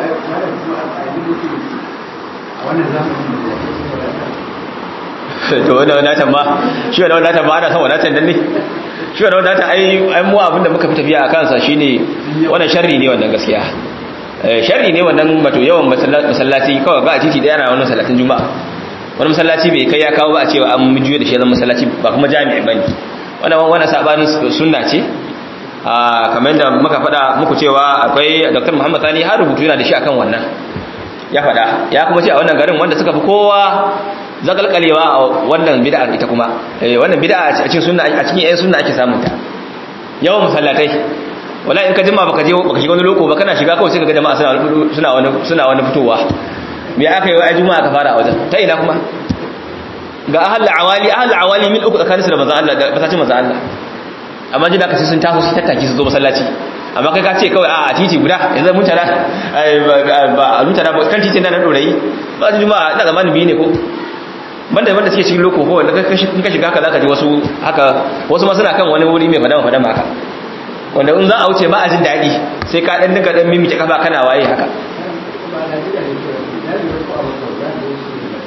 to wanda wadatan ba shi wanda wadatan ba ana son wadatan dan ne shi wanda wadatan ai ai mu abin da muka fi tafiya a kansa shine wannan sharri ne wannan gaskiya sharri ne wannan mato yawan masallaci kawai ga a titi daya na wannan salatin juma'a wani masallaci bai kai ya kawo ba a cewa an juyo da shi zan masallaci ba kuma jami'i bane wannan wannan sabanin sunna ce kamar da muka faɗa muku cewa akwai dr muhammad sani har rubutu yana da shi akan wannan ya faɗa ya kuma ce a wannan garin wanda suka fi kowa zakalkalewa a wannan bid'a ita kuma wannan bid'a a cikin sunna a cikin ƴan sunna ake samun ta yawan masallatai wala in ka jima baka je baka shiga wani loko ba kana shiga kawai sai ka ga jama'a suna suna wani suna wani fitowa me aka yi wa juma'a ka fara a wajen ta ina kuma ga ahal awali ahal awali min uku tsakaninsu da manzon Allah da masallacin manzon Allah amma jina ka sai sun taso su tattaki su zo masallaci amma kai ka ce kawai a titi guda yanzu mun tara ba a mutara ba kan titin nan dorayi ba su juma'a ina zamanin biyu ne ko banda wanda suke cikin loko ko wanda in ka shiga haka zaka ji wasu haka wasu ma suna kan wani wuri mai fadama fadama haka wanda in za a wuce ba a jin daɗi sai ka ɗan dinka ɗan mimike kafa kana waye haka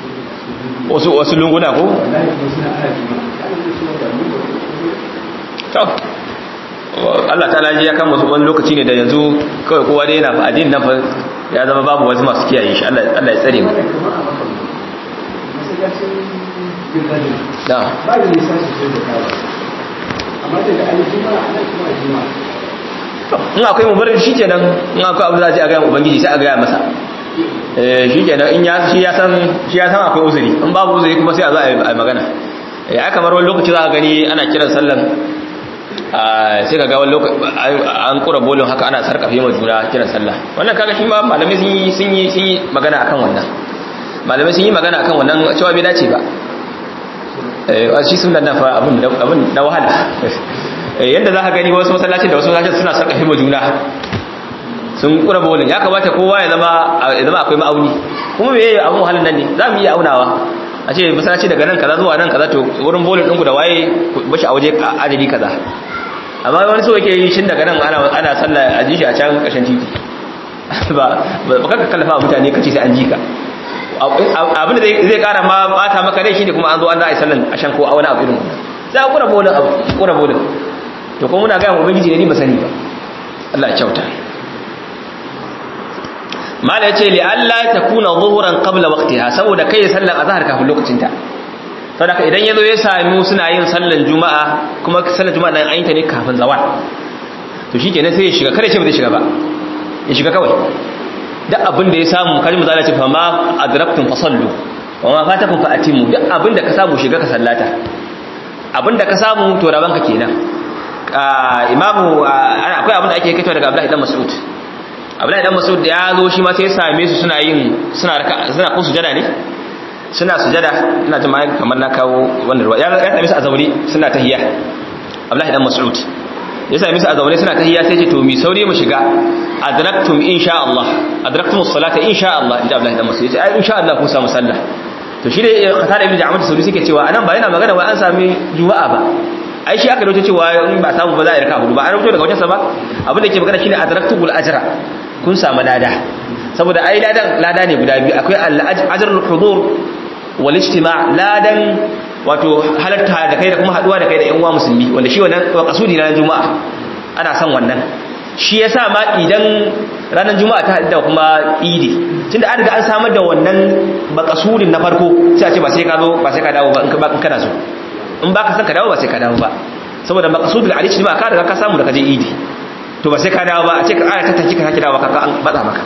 wasu wasu lunguna ko to Allah ta laji ya kama su wani lokaci ne da yanzu kawai kowa dai yana fa addinin nan fa ya zama babu wasu masu kiyaye shi Allah Allah ya tsare mu da ba da nisa sosai da kawo amma daga aljima ana kuma jima in akwai mubarin shi kenan in akwai abu za a ce a gaya ubangiji sai a gaya masa eh shi kenan in ya shi ya san shi ya san akwai uzuri in babu uzuri kuma sai a zo a yi magana eh aka kamar wani lokaci za a gani ana kiran sallan sai ka ga wani lokaci an kura bolin haka ana sarkafe ma juna kiran sallah wannan kaga shi ma malamai sun yi sun yi sun yi magana akan wannan malamai sun yi magana akan wannan cewa bai dace ba eh shi sunan nan fa abun abun da wahala yadda za ka gani wasu masallacin da wasu masallacin suna sarkafe ma juna sun kura bolin ya kamata kowa ya zama ya zama akwai ma'auni kuma me yayi abun wahalan nan ne za mu iya aunawa a ce masallaci daga nan kaza zuwa nan kaza to wurin bolin ɗinku da waye bashi a waje adadi kaza amma wani so yake yi shin daga nan ana ana sallah a ji shi a can ƙarshen titi ba ba ka kallafa mutane kace sai an ji ka abin da zai kara ma bata maka rai shine kuma an zo an da ai sallan a shan ko a wani abu irin za a kura bolin abu kura bolin to kuma muna ga mu ubangiji ne ni ba sani ba Allah ya kyauta mala yace li alla takuna zuhuran qabla waqtiha saboda kai sallar azhar kafin lokacin ta saboda idan yazo ya sami suna yin sallar juma'a kuma sallar juma'a nan ayyanta ne kafin zawal to shikenan sai ya shiga kada ce ba zai shiga ba ya shiga kawai duk abin da ya samu kaji mu zalace fa ma adraktum fasallu wa ma fatakum fa atimu duk abin da ka samu shiga ka sallata abin da ka samu to rabanka kenan imamu akwai abin da ake kaito daga Abdullahi dan Mas'ud Abdullahi dan Mas'ud ya zo shi ma sai ya same su suna yin suna raka suna ko sujada ne suna sujada ina jin kamar na kawo wannan ruwa ya same su a zaure suna tahiyya Abdullahi dan Mas'ud ya same su a zaure suna tahiyya sai ce to mi sauri mu shiga adraktum insha Allah adraktum as-salata insha Allah inda Abdullahi dan Mas'ud ya ce ai insha Allah ku samu sallah to shi ne Qatada ibn Ja'far Sauri suke cewa anan ba yana magana wai an sami juma'a ba ai shi aka dauke cewa in ba samu ba za a yi raka hudu ba an rubuto daga wajensa ba abin da ke magana shine adraktul ajra kun samu lada saboda ai ladan lada ne guda biyu akwai al-ajrul hudur wal ijtima' ladan wato halarta da kai da kuma haduwa da kai da yan uwa musulmi wanda shi wannan kasudi na juma'a ana son wannan shi yasa ma idan ranar juma'a ta da kuma idi tunda an riga an samar da wannan makasudin na farko sai a ce ba sai ka zo ba sai ka dawo ba in kana so in ba ka san ka dawo ba sai ka dawo ba saboda maqsudul alish ba ka riga ka samu da kaje idi to ba sai ka dawo ba a ce ka aya ta taki ka saki dawo ka an bada maka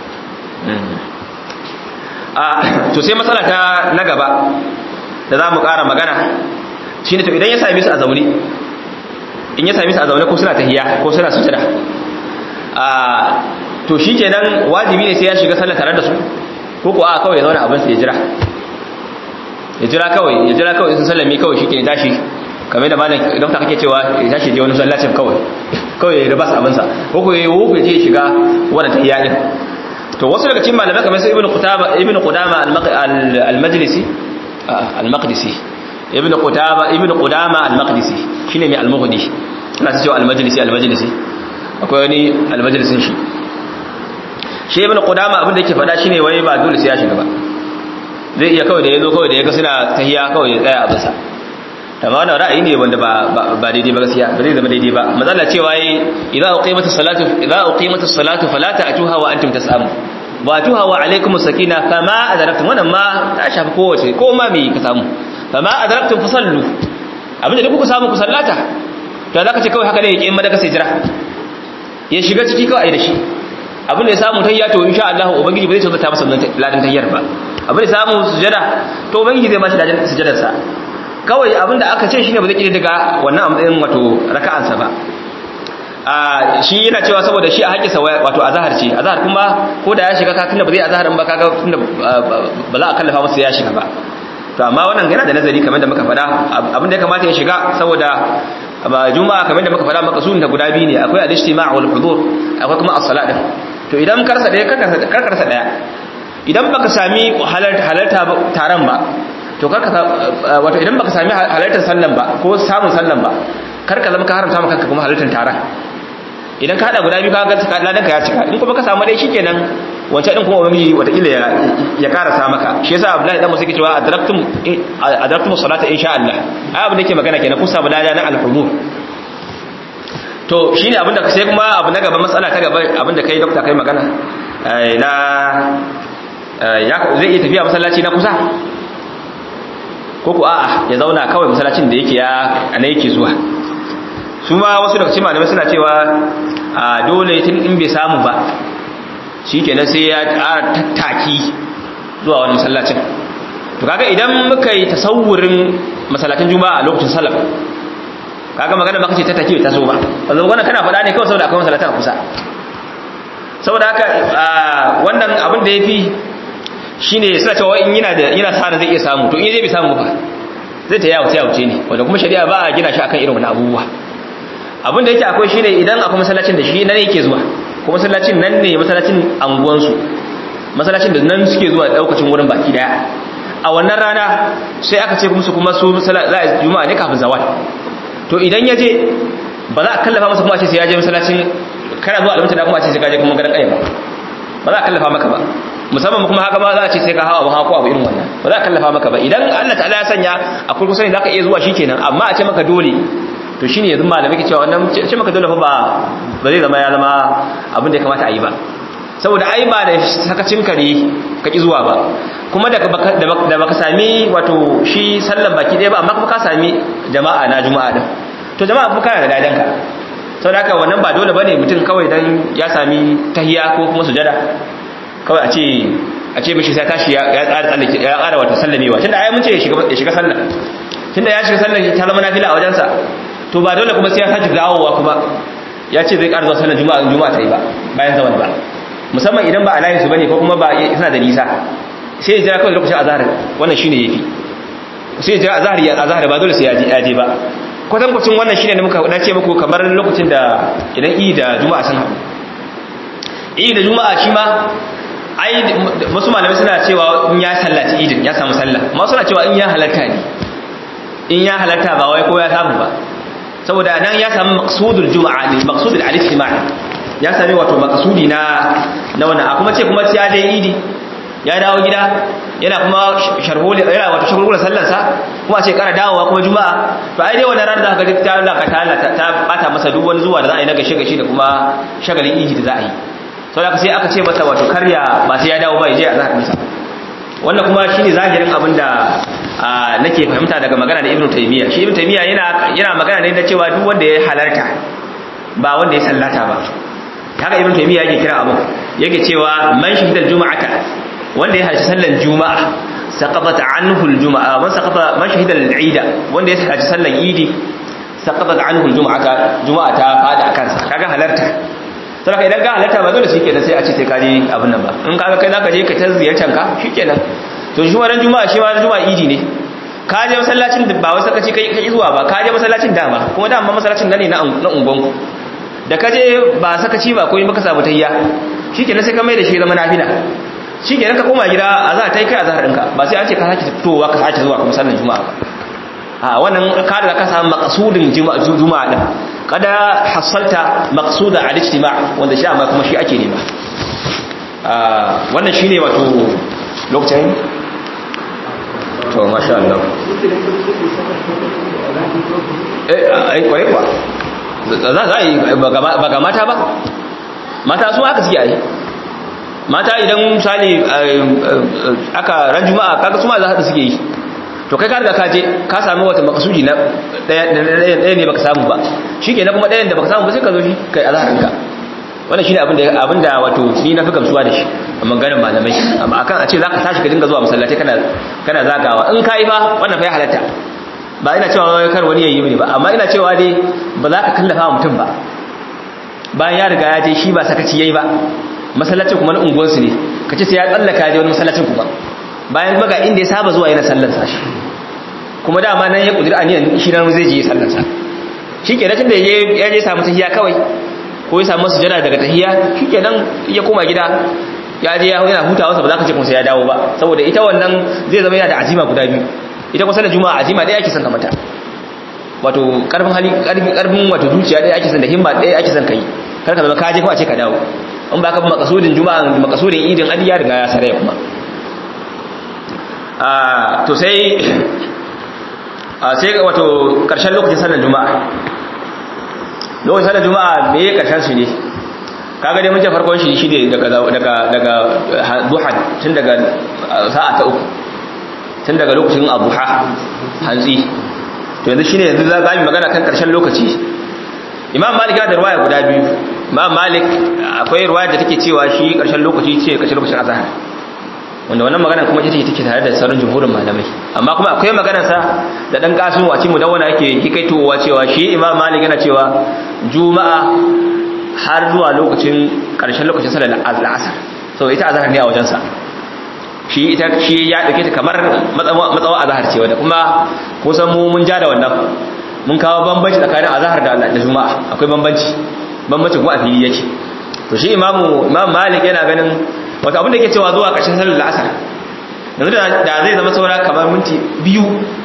a to sai matsala ta na gaba da za mu ƙara magana shine to idan ya same su a zaune in ya same su a zaune ko suna tahiyya ko suna sujada a to shikenan wajibi ne sai ya shiga sallah tare da su ko ko a kawai ya zauna abin sa ya jira ya jira kawai ya jira kawai sun sallame kawai shi ke tashi kamar da malam dokta kake cewa ya tashi je wani sallacin kawai kawai ya ribas abinsa ko ko ya wuku ya je shiga wannan tahiyya din to wasu daga cikin malamai kamar sai ibnu qutaba ibnu qudama al-majlisi al-maqdisi ibnu qutaba ibnu qudama al-maqdisi shine mai al-mughni ina cewa al-majlisi al-majlisi akwai wani al-majlisin shi shi ibnu qudama abin da yake faɗa shine wai ba dole sai ya shiga ba zai iya kawai da ya zo kawai da ya ga suna tahiya kawai ya tsaya abinsa amma wannan ra'ayi ne wanda ba daidai ba gaskiya ba zai zama daidai ba mazalla cewa yi idza uqimatus salatu idza uqimatus salatu fala ta'tuha wa antum tas'amu wa atuha wa alaykum sakina fama adraktum wannan ma ta shafi kowace ko ma me ka samu fama adraktum fasallu abinda duk kuka samu ku sallata to zaka ce kawai haka ne yake in madaka sai jira ya shiga ciki kawai ai da shi abin da ya samu tayya to insha Allah ubangiji ba zai tsaye ta masa ladan tayyar ba abin da samu sujada to ubangiji zai ba shi ladan sujadar sa kawai abin da aka ce shine ba zai kide daga wannan amdayin wato raka'an sa ba a shi yana cewa saboda shi a haƙƙinsa wato azhar ce azhar kuma ko da ya shiga ka tunda ba zai azhar ba kaga tunda ba za a kallafa masa ya shiga ba to amma wannan yana da nazari kamar da muka faɗa abin da ya kamata ya shiga saboda ba juma'a kamar da muka faɗa makasudin da guda biyu ne akwai al-ijtima' wal hudur akwai kuma as-salat din to idan karsa daya karkarsa daya idan baka sami halarta taron ba to karka wato idan baka sami halartar sallan ba ko samun sallan ba karka zama ka haramta maka kuma halartar taron idan ka hada guda biyu ka ga ladan ka ya cika in kuma ka samu dai shikenan wancan din kuma ubangiji watakila ya ya karasa maka shi yasa Abdullahi dan Musa yake cewa adraktum adraktum salata insha Allah ai abin da yake magana kenan kun samu lada na al-hudur to shine abinda sai kuma abu na gaba matsala ta gaba abinda kai dokta kai magana na ya zai iya tafiya masallaci na kusa ko ku a'a ya zauna kawai masallacin da yake ya ana yake zuwa su ma wasu daga cikin malamai suna cewa a dole tun in bai samu ba shikenan sai ya ƙara tattaki zuwa wani masallacin to kaga idan muka yi tasawurin masallacin juma'a a lokacin salaf kaga magana baka ce tattaki bai taso ba wannan wannan kana faɗa ne kawai saboda akwai masallacin a kusa saboda haka wannan abin da yafi shine suna cewa in yana da yana sa zai iya samu to in zai bai samu ba zai ta yawo ta yawo ne wanda kuma shari'a ba a gina shi akan irin wannan abubuwa abin da yake akwai shine idan akwai masallacin da shi nan yake zuwa kuma masallacin nan ne masallacin anguwansu masallacin da nan suke zuwa daukacin wurin baki daya a wannan rana sai aka ce musu kuma su za a juma'a ne kafin zawal to idan ya je ba za a kallafa masa kuma a ce sai ya je masallacin kana zuwa alimta da kuma a ce sai ka je kuma garin ƙaya ba ba za a kallafa maka ba musamman kuma haka ba za a ce sai ka hawa ba hawa abu irin wannan ba za a kallafa maka ba idan Allah ta'ala ya sanya a kurkusa ne za ka iya zuwa shikenan amma a ce maka dole to shine yanzu malamai ke cewa wannan ce maka dole fa ba ba zai zama ya zama abin da ya kamata a yi ba saboda ai ba da sakacin kare ka ki zuwa ba kuma da da baka sami wato shi sallan baki ɗaya ba amma kuma ka sami jama'a na juma'a din to jama'a kuma kana da dadanka saboda haka wannan ba dole bane mutum kawai dan ya sami tahiya ko kuma sujada kawai a ce a ce mishi sai tashi ya ƙara tsallake ya ƙara wata sallamewa tunda ai mun ce ya shiga sallah tunda ya shiga sallah ta zama nafila a wajensa to ba dole kuma sai ya sake dawowa kuma ya ce zai ƙara zuwa sallar juma'a juma'a ta yi ba bayan zaman ba musamman idan ba a layin su bane ko kuma ba suna da nisa sai ya jira kawai lokacin azhar wannan shine yafi sai ya jira azhar ya azhar ba dole sai ya je ya je ba kwatan kwacin wannan shine da muka dace muku kamar lokacin da idan idi da juma'a sun haɗu idi da juma'a shi ma ai wasu malamai suna cewa in ya sallaci idin ya samu sallah amma suna cewa in ya halarta ne in ya halarta ba wai ko ya samu ba saboda nan ya samu maqsudul juma'a ne maqsudul al-ijtima' ya sami wato maqsudi na na wannan a kuma ce kuma ya je idi ya dawo gida yana kuma sharholi yana wato shagulgula sallar sa kuma ce kara dawowa kuma juma'a to ai dai wannan ran da ka ga ta Allah ka ta ta bata masa duk wani zuwa da za a yi na gashe gashi da kuma shagalin idi da za a yi saboda sai aka ce masa wato karya ba sai ya dawo ba ya je a zahar sa wannan kuma shine zahirin abin da nake fahimta daga magana da Ibn Taymiyyah shi Ibn Taymiyyah yana yana magana ne da cewa duk wanda ya halarta ba wanda ya sallata ba haka Ibn Taymiyyah yake kira abin yake cewa man shahidal juma'ata wanda ya halarci sallan juma'a saqatat anhu al-juma'a man saqata man shahida al-eid wanda ya halarci sallan idi saqatat anhu al-juma'ata juma'a ta fada kansa kaga halarta saboda idan ka halarta ba dole shi kenan sai a ce sai ka je abin nan ba in kaga kai zaka je ka ta ziyartar ka shikenan to shi wannan juma'a shi ma juma'a idi ne ka je masallacin da ba wai saka ci kai kai zuwa ba ka je masallacin dama kuma dama masallacin nan ne na na ungonku da ka je ba saka ci ba ko in baka samu tayya shikenan sai ka mai da shi zama nafila shikenan ka koma gida a za ta yi kai a zahar ɗinka ba sai an ce ka sake fitowa ka sake zuwa kuma sallan juma'a ba a wannan ka da ka samu maqsudin juma'a din kada hasalta maqsuda al-ijtima' wanda shi amma kuma shi ake nema wannan shine wato lokacin to masha Allah eh ai kwai kwa za za yi ba ga mata ba mata su haka suke ai mata idan misali aka ran juma'a kaga su ma za su suke yi to kai ka riga ka je ka samu wata makasudi na ɗaya ne baka samu ba shi ke na kuma ɗayan da baka samu ba sai ka zo shi kai azharinka wannan shine abin da abin da wato ni na fi gamsuwa da shi a maganar malamai amma akan a ce zaka tashi ka dinga zuwa masallaci kana kana zagawa in kai fa wannan fa ya halatta ba ina cewa kar wani yayi mini ba amma ina cewa dai ba za ka kallafa mutum ba bayan ya riga ya je shi ba sakaci yayi ba masallacin kuma na unguwarsu ne ka ce sai ya tsallaka ya je wani masallacin kuma bayan kuma ga inda ya saba zuwa yana sallar sa shi kuma dama nan ya kudura aniyan shi nan zai je sallar sa shi ke tun da ya je samu tahiya kawai ko ya samu sujada daga tahiya shi ke nan ya koma gida ya je yana hutawa sa ba za ka ce kuma sai ya dawo ba saboda ita wannan zai zama yana da azima guda biyu ita kuma sallar juma'a azima ɗaya ake son ka mata wato karfin hali karfin karfin wato zuciya ɗaya ake son da himma ɗaya ake son ka yi kar ka zama ka je ko a ce ka dawo in ba ka bi makasudin juma'a makasudin idin adi ya riga ya saraya kuma to sai sai wato ƙarshen lokacin sallar juma'a lokacin sallar juma'a me ya karshen shi ne kaga dai mun ce farkon shi shine daga daga daga duha tun daga sa'a ta uku tun daga lokacin abuha hantsi to yanzu shine yanzu za mu magana kan karshen lokaci imam malik ya da ruwaya guda biyu imam malik akwai ruwaya da take cewa shi karshen lokaci ce karshen lokacin azhar wanda wannan magana kuma ita take tare da sauran jumhurin malamai amma kuma akwai maganar sa da dan kasu a cikin mudawwana yake hikaitowa cewa shi imam malik yana cewa juma'a har zuwa lokacin karshen lokacin salar asar so ita azhar ne a wajensa shi ita shi ya dauke ta kamar matsawa azhar ce wanda kuma kusan mu mun ja da wannan mun kawo bambanci tsakanin azhar da da juma'a akwai bambanci bambanci kuma a fili yake to shi imamu imam malik yana ganin wato abin da yake cewa zuwa karshen salar asar yanzu da zai zama saura kamar minti biyu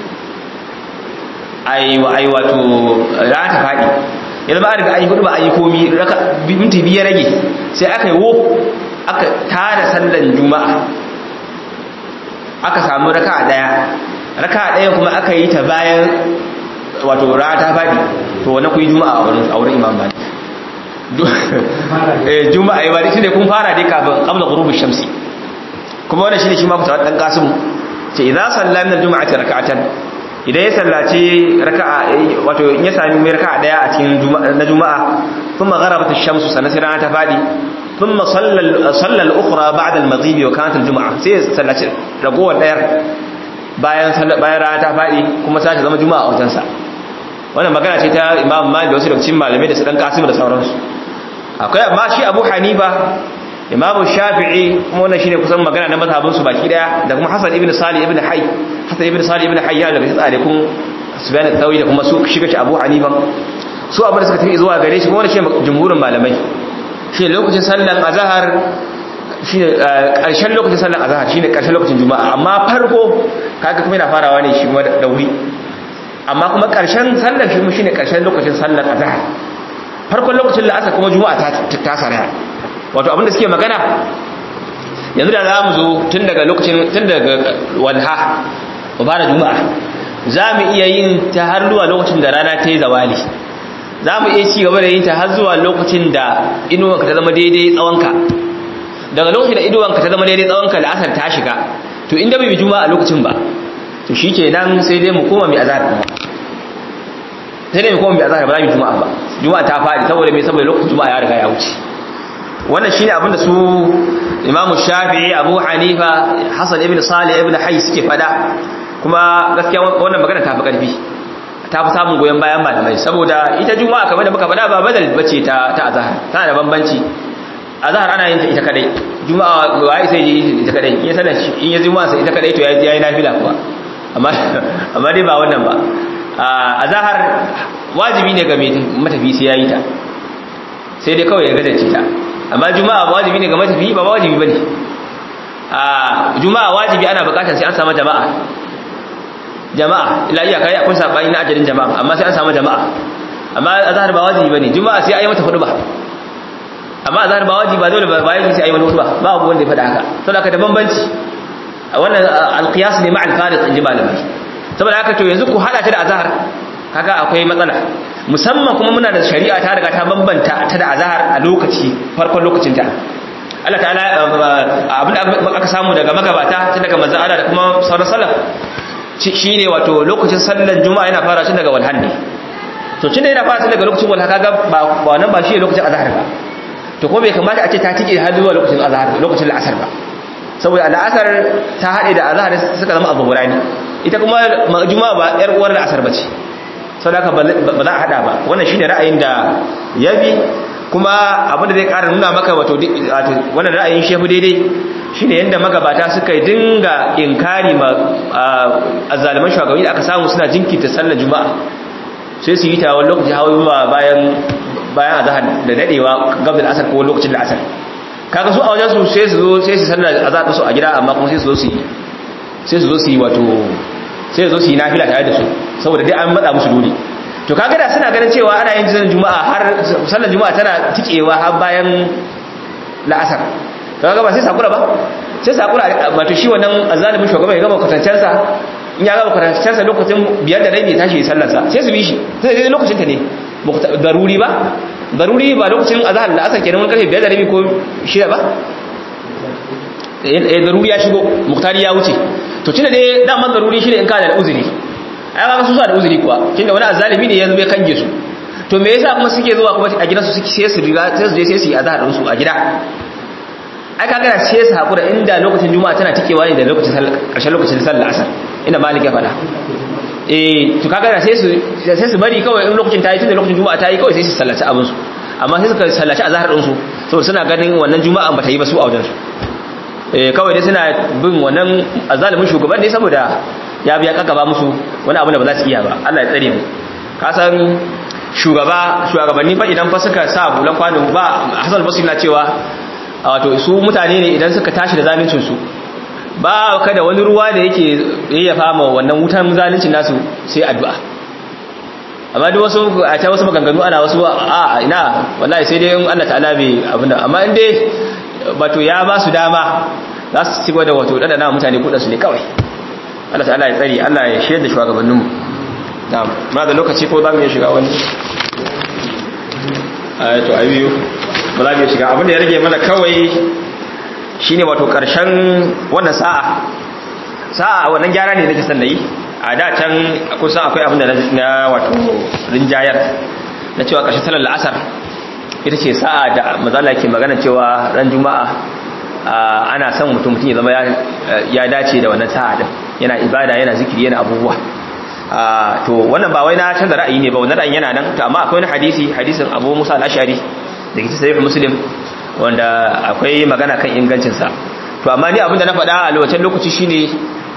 ai ai wato rana ta fadi yanzu ba a riga ayi hudu ba ayi komi minti biyu rage sai aka yi wo aka tada sallan juma'a aka samu raka daya raka daya kuma aka yi ta bayan wato rana ta fadi to wani kuyi juma'a a wurin imam malik eh juma'a yi bari shine kun fara dai kafin qabla ghurub shamsi kuma wannan shine shi ma fitawa dan kasim ce idza salla min al-jum'ati rak'atan idan ya sallaci raka'a wato in ya sami mai raka'a daya a cikin na juma'a thumma gharabat ash-shamsu sanan sai rana ta fadi thumma salla salla al-ukhra ba'da al-maghrib wa kanat al-jum'a sai sallaci ragowar dayar bayan bayan rana ta fadi kuma sai ta zama juma'a a wajen sa wannan magana ce ta Imam Malik da wasu daga cikin malamai da su dan Qasim da sauransu akwai amma shi Abu Hanifa Imam Shafi'i kuma wannan shine kusan magana na mazhabin su baki daya da kuma Hassan ibn Salih ibn Hayy Hassan ibn Salih ibn Hayy daga tsare kun Sufyan al-Thawri da kuma su shiga shi Abu Hanifa su abin da suka tafi zuwa gare shi kuma wannan shine jumhurin malamai shi lokacin sallar azhar shine karshen lokacin sallar azhar shine karshen lokacin juma'a amma farko kaga kuma yana farawa ne shi kuma da wuri amma kuma karshen sallar shi shine karshen lokacin sallar azhar farkon lokacin la'asar kuma juma'a ta ta saraya wato abinda suke magana yanzu da za mu zo tun daga lokacin tun daga walha mu fara juma'a za mu iya yin ta har zuwa lokacin da rana ta yi zawali za mu iya ci gaba da yin ta har zuwa lokacin da inuwanka ta zama daidai tsawonka daga lokacin da inuwanka ta zama daidai tsawonka la'asar ta shiga to inda bai bi juma'a lokacin ba to shi ke nan sai dai mu koma mai azahar kuma sai dai mu koma mai azahar ba za mu yi juma'a ba juma'a ta faɗi saboda mai saboda lokacin juma'a ya riga ya wuce wannan shine abin da su Imam Shafi'i Abu Hanifa Hassan ibn Salih ibn Hayy suke fada kuma gaskiya wannan magana ta fi karfi ta fi samun goyon bayan malamai saboda ita juma'a kamar da muka fada ba badal bace ta ta azhar tana da bambanci azhar ana yin ta ita kadai juma'a wai sai yi ita kadai in ya sanar in ya juma'a sai ita kadai to yayi yayi nafila kuwa amma amma dai ba wannan ba azhar wajibi ne ga mai matafi sai yayi ta sai dai kawai ya gazace ta amma juma'a wajibi ne ga matafi ba wajibi bane a juma'a wajibi ana bukatar sai an samu jama'a jama'a ila iya kai akwai sabani na ajalin jama'a amma sai an samu jama'a amma azhar ba wajibi bane juma'a sai ayi mata hudu ba amma azhar ba wajibi ba dole ba wajibi sai ayi mata hudu ba ba abu wanda ya faɗa haka saboda haka da bambanci wannan alqiyas ne ma'al fariq in ji malamai saboda haka to yanzu ku hada ta da azhar kaga akwai matsala musamman kuma muna da shari'a ta riga ta bambanta ta da azhar a lokaci farkon lokacin ta Allah ta'ala abin da aka samu daga magabata tun daga manzon Allah da kuma sauran salaf shine wato lokacin sallar juma'a yana fara tun daga walhan ne to tun da yana fara tun daga lokacin walha kaga ba wannan ba shi lokacin azhar ba to ko bai kamata a ce ta tike har zuwa lokacin azhar lokacin al'asar ba saboda al'asar ta haɗe da azhar suka zama abu burani ita kuma juma'a ba yar uwar al'asar bace saboda haka ba za a hada ba wannan shine ra'ayin da yabi kuma abin da zai ƙara nuna maka wato wannan ra'ayin shehu daidai shine yanda magabata suka dinga inkari ma azzaliman shugabanni da aka samu suna jinkirta sallar juma'a sai su yi ta wani lokaci hawa bayan bayan azhar da dadewa gab da asar ko lokacin da asar kaga su a wajen su sai su zo sai su sallar azhar su a gida amma kuma sai su zo su yi sai su zo su yi wato sai su zo su yi nafila tare da su saboda dai an matsa musu dole to kaga da suna ganin cewa ana yin sallar juma'a har sallar juma'a tana tikewa har bayan la'asar kaga ba sai sakura ba sai sakura wato shi wannan azalimin shugaba ya gama kwatancensa in ya gama kwatancensa lokacin biyar da rabi tashi sallarsa sai su bi shi sai dai lokacin ta ne daruri ba daruri ba lokacin azhar da asar kenan wani karfe 5 da rabi ko 6 ba eh daruri ya shigo muktari ya wuce to tunda dai daman daruri shine in kana da uzuri ai ba su sa da uzuri kuwa tunda wani azzalimi ne ya zo ya kange su to me yasa kuma suke zuwa kuma a gidansu suke sai su riga sai su je sai su yi azhar din su a gida ai kaga da sai su hakura inda lokacin juma'a tana tikewa ne da lokacin karshen lokacin sallar asar ina malik ya fada eh to kaga da sai su sai su bari kawai in lokacin tayi tunda lokacin juma'a tayi kawai sai su sallaci abin su amma sai suka sallaci azhar din su saboda suna ganin wannan juma'a ba ta yi ba su a wajen su eh kawai dai suna bin wannan azalimin shugaban ne saboda ya biya kakaba musu wani abu da ba za su iya ba Allah ya tsare mu ka san shugaba shugabanni fa idan fa suka sa bulan kwano ba Hassan Basri na cewa wato su mutane ne idan suka tashi da zaluncin su ba kada wani ruwa da yake yayyafa ma wannan wutan zaluncin nasu sai addu'a amma duk wasu a ta wasu maganganu ana wasu a ina wallahi sai dai in Allah ta'ala bai abinda amma in dai wato ya ba su dama za su ci da wato dana mutane kudin su ne kawai Allah ta'ala ya tsari Allah ya shayar da shugabanninmu na'am ma da lokaci ko za mu iya shiga wani ayato abiyu ba za mu iya shiga abinda ya rage mana kawai shine wato karshen wannan sa'a sa'a wannan gyara ne nake son nayi a da can kusan akwai abinda na wato rinjayar na cewa karshen salar la'asar ita ce sa'a da mazala ke magana cewa ran juma'a ana son mutum mutum ya zama ya dace da wannan sa'a din yana ibada yana zikiri yana abubuwa to wannan ba wai na canza ra'ayi ne ba wannan ra'ayin yana nan to amma akwai wani hadisi hadisin Abu Musa al-Ash'ari da ke sahih Muslim wanda akwai magana kan ingancin sa to amma ni abinda na faɗa a lokacin lokaci shine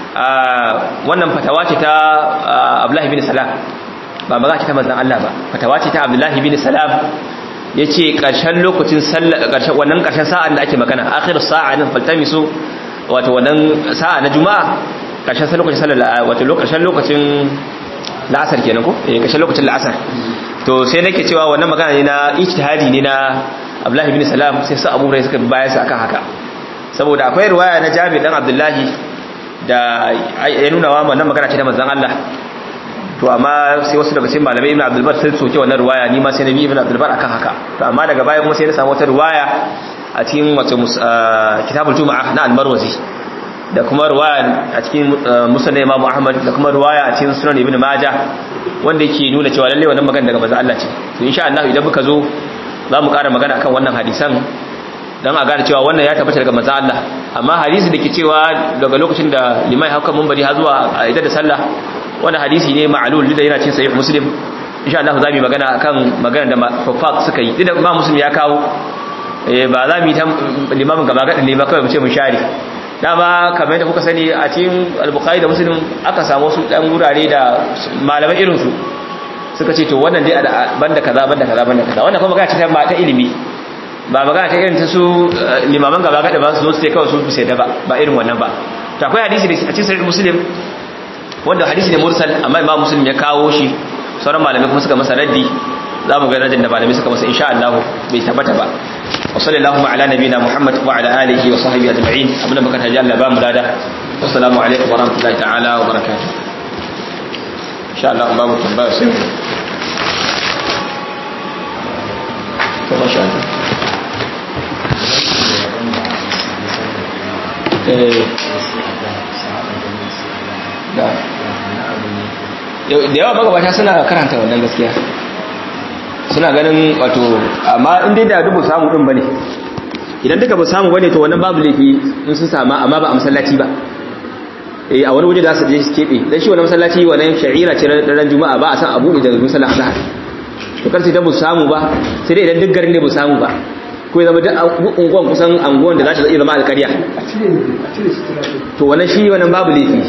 wannan fatawa ce ta Abdullah ibn Salam ba magana ce ta manzon Allah ba fatawa ce ta Abdullah ibn Salam yace karshen lokacin sallah karshen wannan karshen sa'an da ake magana akhirus sa'a din faltamisu wato wannan sa'a na juma'a karshen lokacin sallar wato lokacin lokacin la'asar kenan ko eh karshen lokacin la'asar to sai nake cewa wannan magana ne na ijtihadi ne na Abdullah ibn Salam sai su Abu Hurairah suka bayar sa akan haka saboda akwai riwaya na Jabir dan Abdullahi da ya nuna wa wannan magana ce ta manzon Allah to amma sai wasu daga cikin malamai Ibn Abdul Bar sai soke wannan riwaya ni ma sai Nabi Ibn Abdul Bar akan haka to amma daga baya kuma sai na samu wata riwaya a cikin wato kitabul Juma'a na Al-Marwazi da kuma ruwaya a cikin musulun imamu ahmad da kuma ruwaya a cikin sunan ibn majah wanda yake nuna cewa lalle wannan magana daga manzo Allah ce to insha Allah idan muka zo za mu ƙara magana akan wannan hadisan dan a gane cewa wannan ya tabbata daga manzo Allah amma hadisi dake cewa daga lokacin da limai hauka munbari har zuwa a idan da sallah wannan hadisi ne ma'lul da yana cikin sahih muslim insha Allah za mu yi magana akan magana da fafaq suka yi idan ba muslim ya kawo ba za mu yi ta limamin gaba gadin ne ba kawai mu ce mun share dama kamar yadda kuka sani a cikin al-bukhari da muslim aka samu wasu dan gurare da malaman irin su suka ce to wannan dai banda kaza banda kaza banda kaza wannan kuma magana ce ta ta ilimi ba magana ta irin ta su limaman gaba gada ba su zo su sai kawai su sai da ba ba irin wannan ba to akwai hadisi da a cikin sahih muslim wanda hadisi ne mursal amma imam muslim ya kawo shi sauran malamai kuma suka masa raddi za mu ga radin da malamai suka masa insha Allah bai tabbata ba وصلى اللهم على نبينا محمد وعلى آله وصحبه أجمعين أبنا بكر هجال لبام لادا والسلام عليكم ورحمة الله تعالى وبركاته إن شاء الله باب التنباء سيو ما شاء الله da yawa magabata suna karanta wannan gaskiya suna ganin wato amma in dai da dubu samu din bane idan duka ba samu bane to wannan babu laifi in sun sama amma ba a masallaci ba eh a wani waje da su je su kebe dan shi wannan masallaci wannan sha'ira ce ran juma'a ba a san abu da musalla azhar to kar sai da bu samu ba sai dai idan duk garin ne bu samu ba ko ya zama duk unguwan kusan anguwan da za ta zama alƙarya to wannan shi wannan babu laifi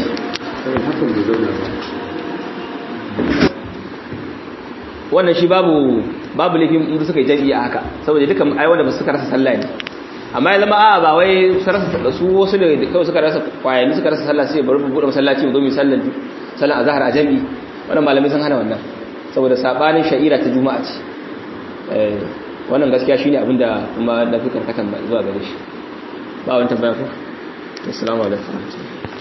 wannan shi babu babu laifin inda suka yi jami'i a haka saboda duka ai wanda ba suka rasa sallah ne amma ya zama a ba wai su rasa su wasu da kawai suka rasa kwayani suka rasa sallah sai bari mu bude masallaci mu zo mu sallan sallan azhar a jami'i wannan malamai sun hana wannan saboda sabanin sha'ira ta juma'a ce eh wannan gaskiya shine abinda kuma na fi karkatan zuwa gare shi ba wani tambaya ko assalamu alaikum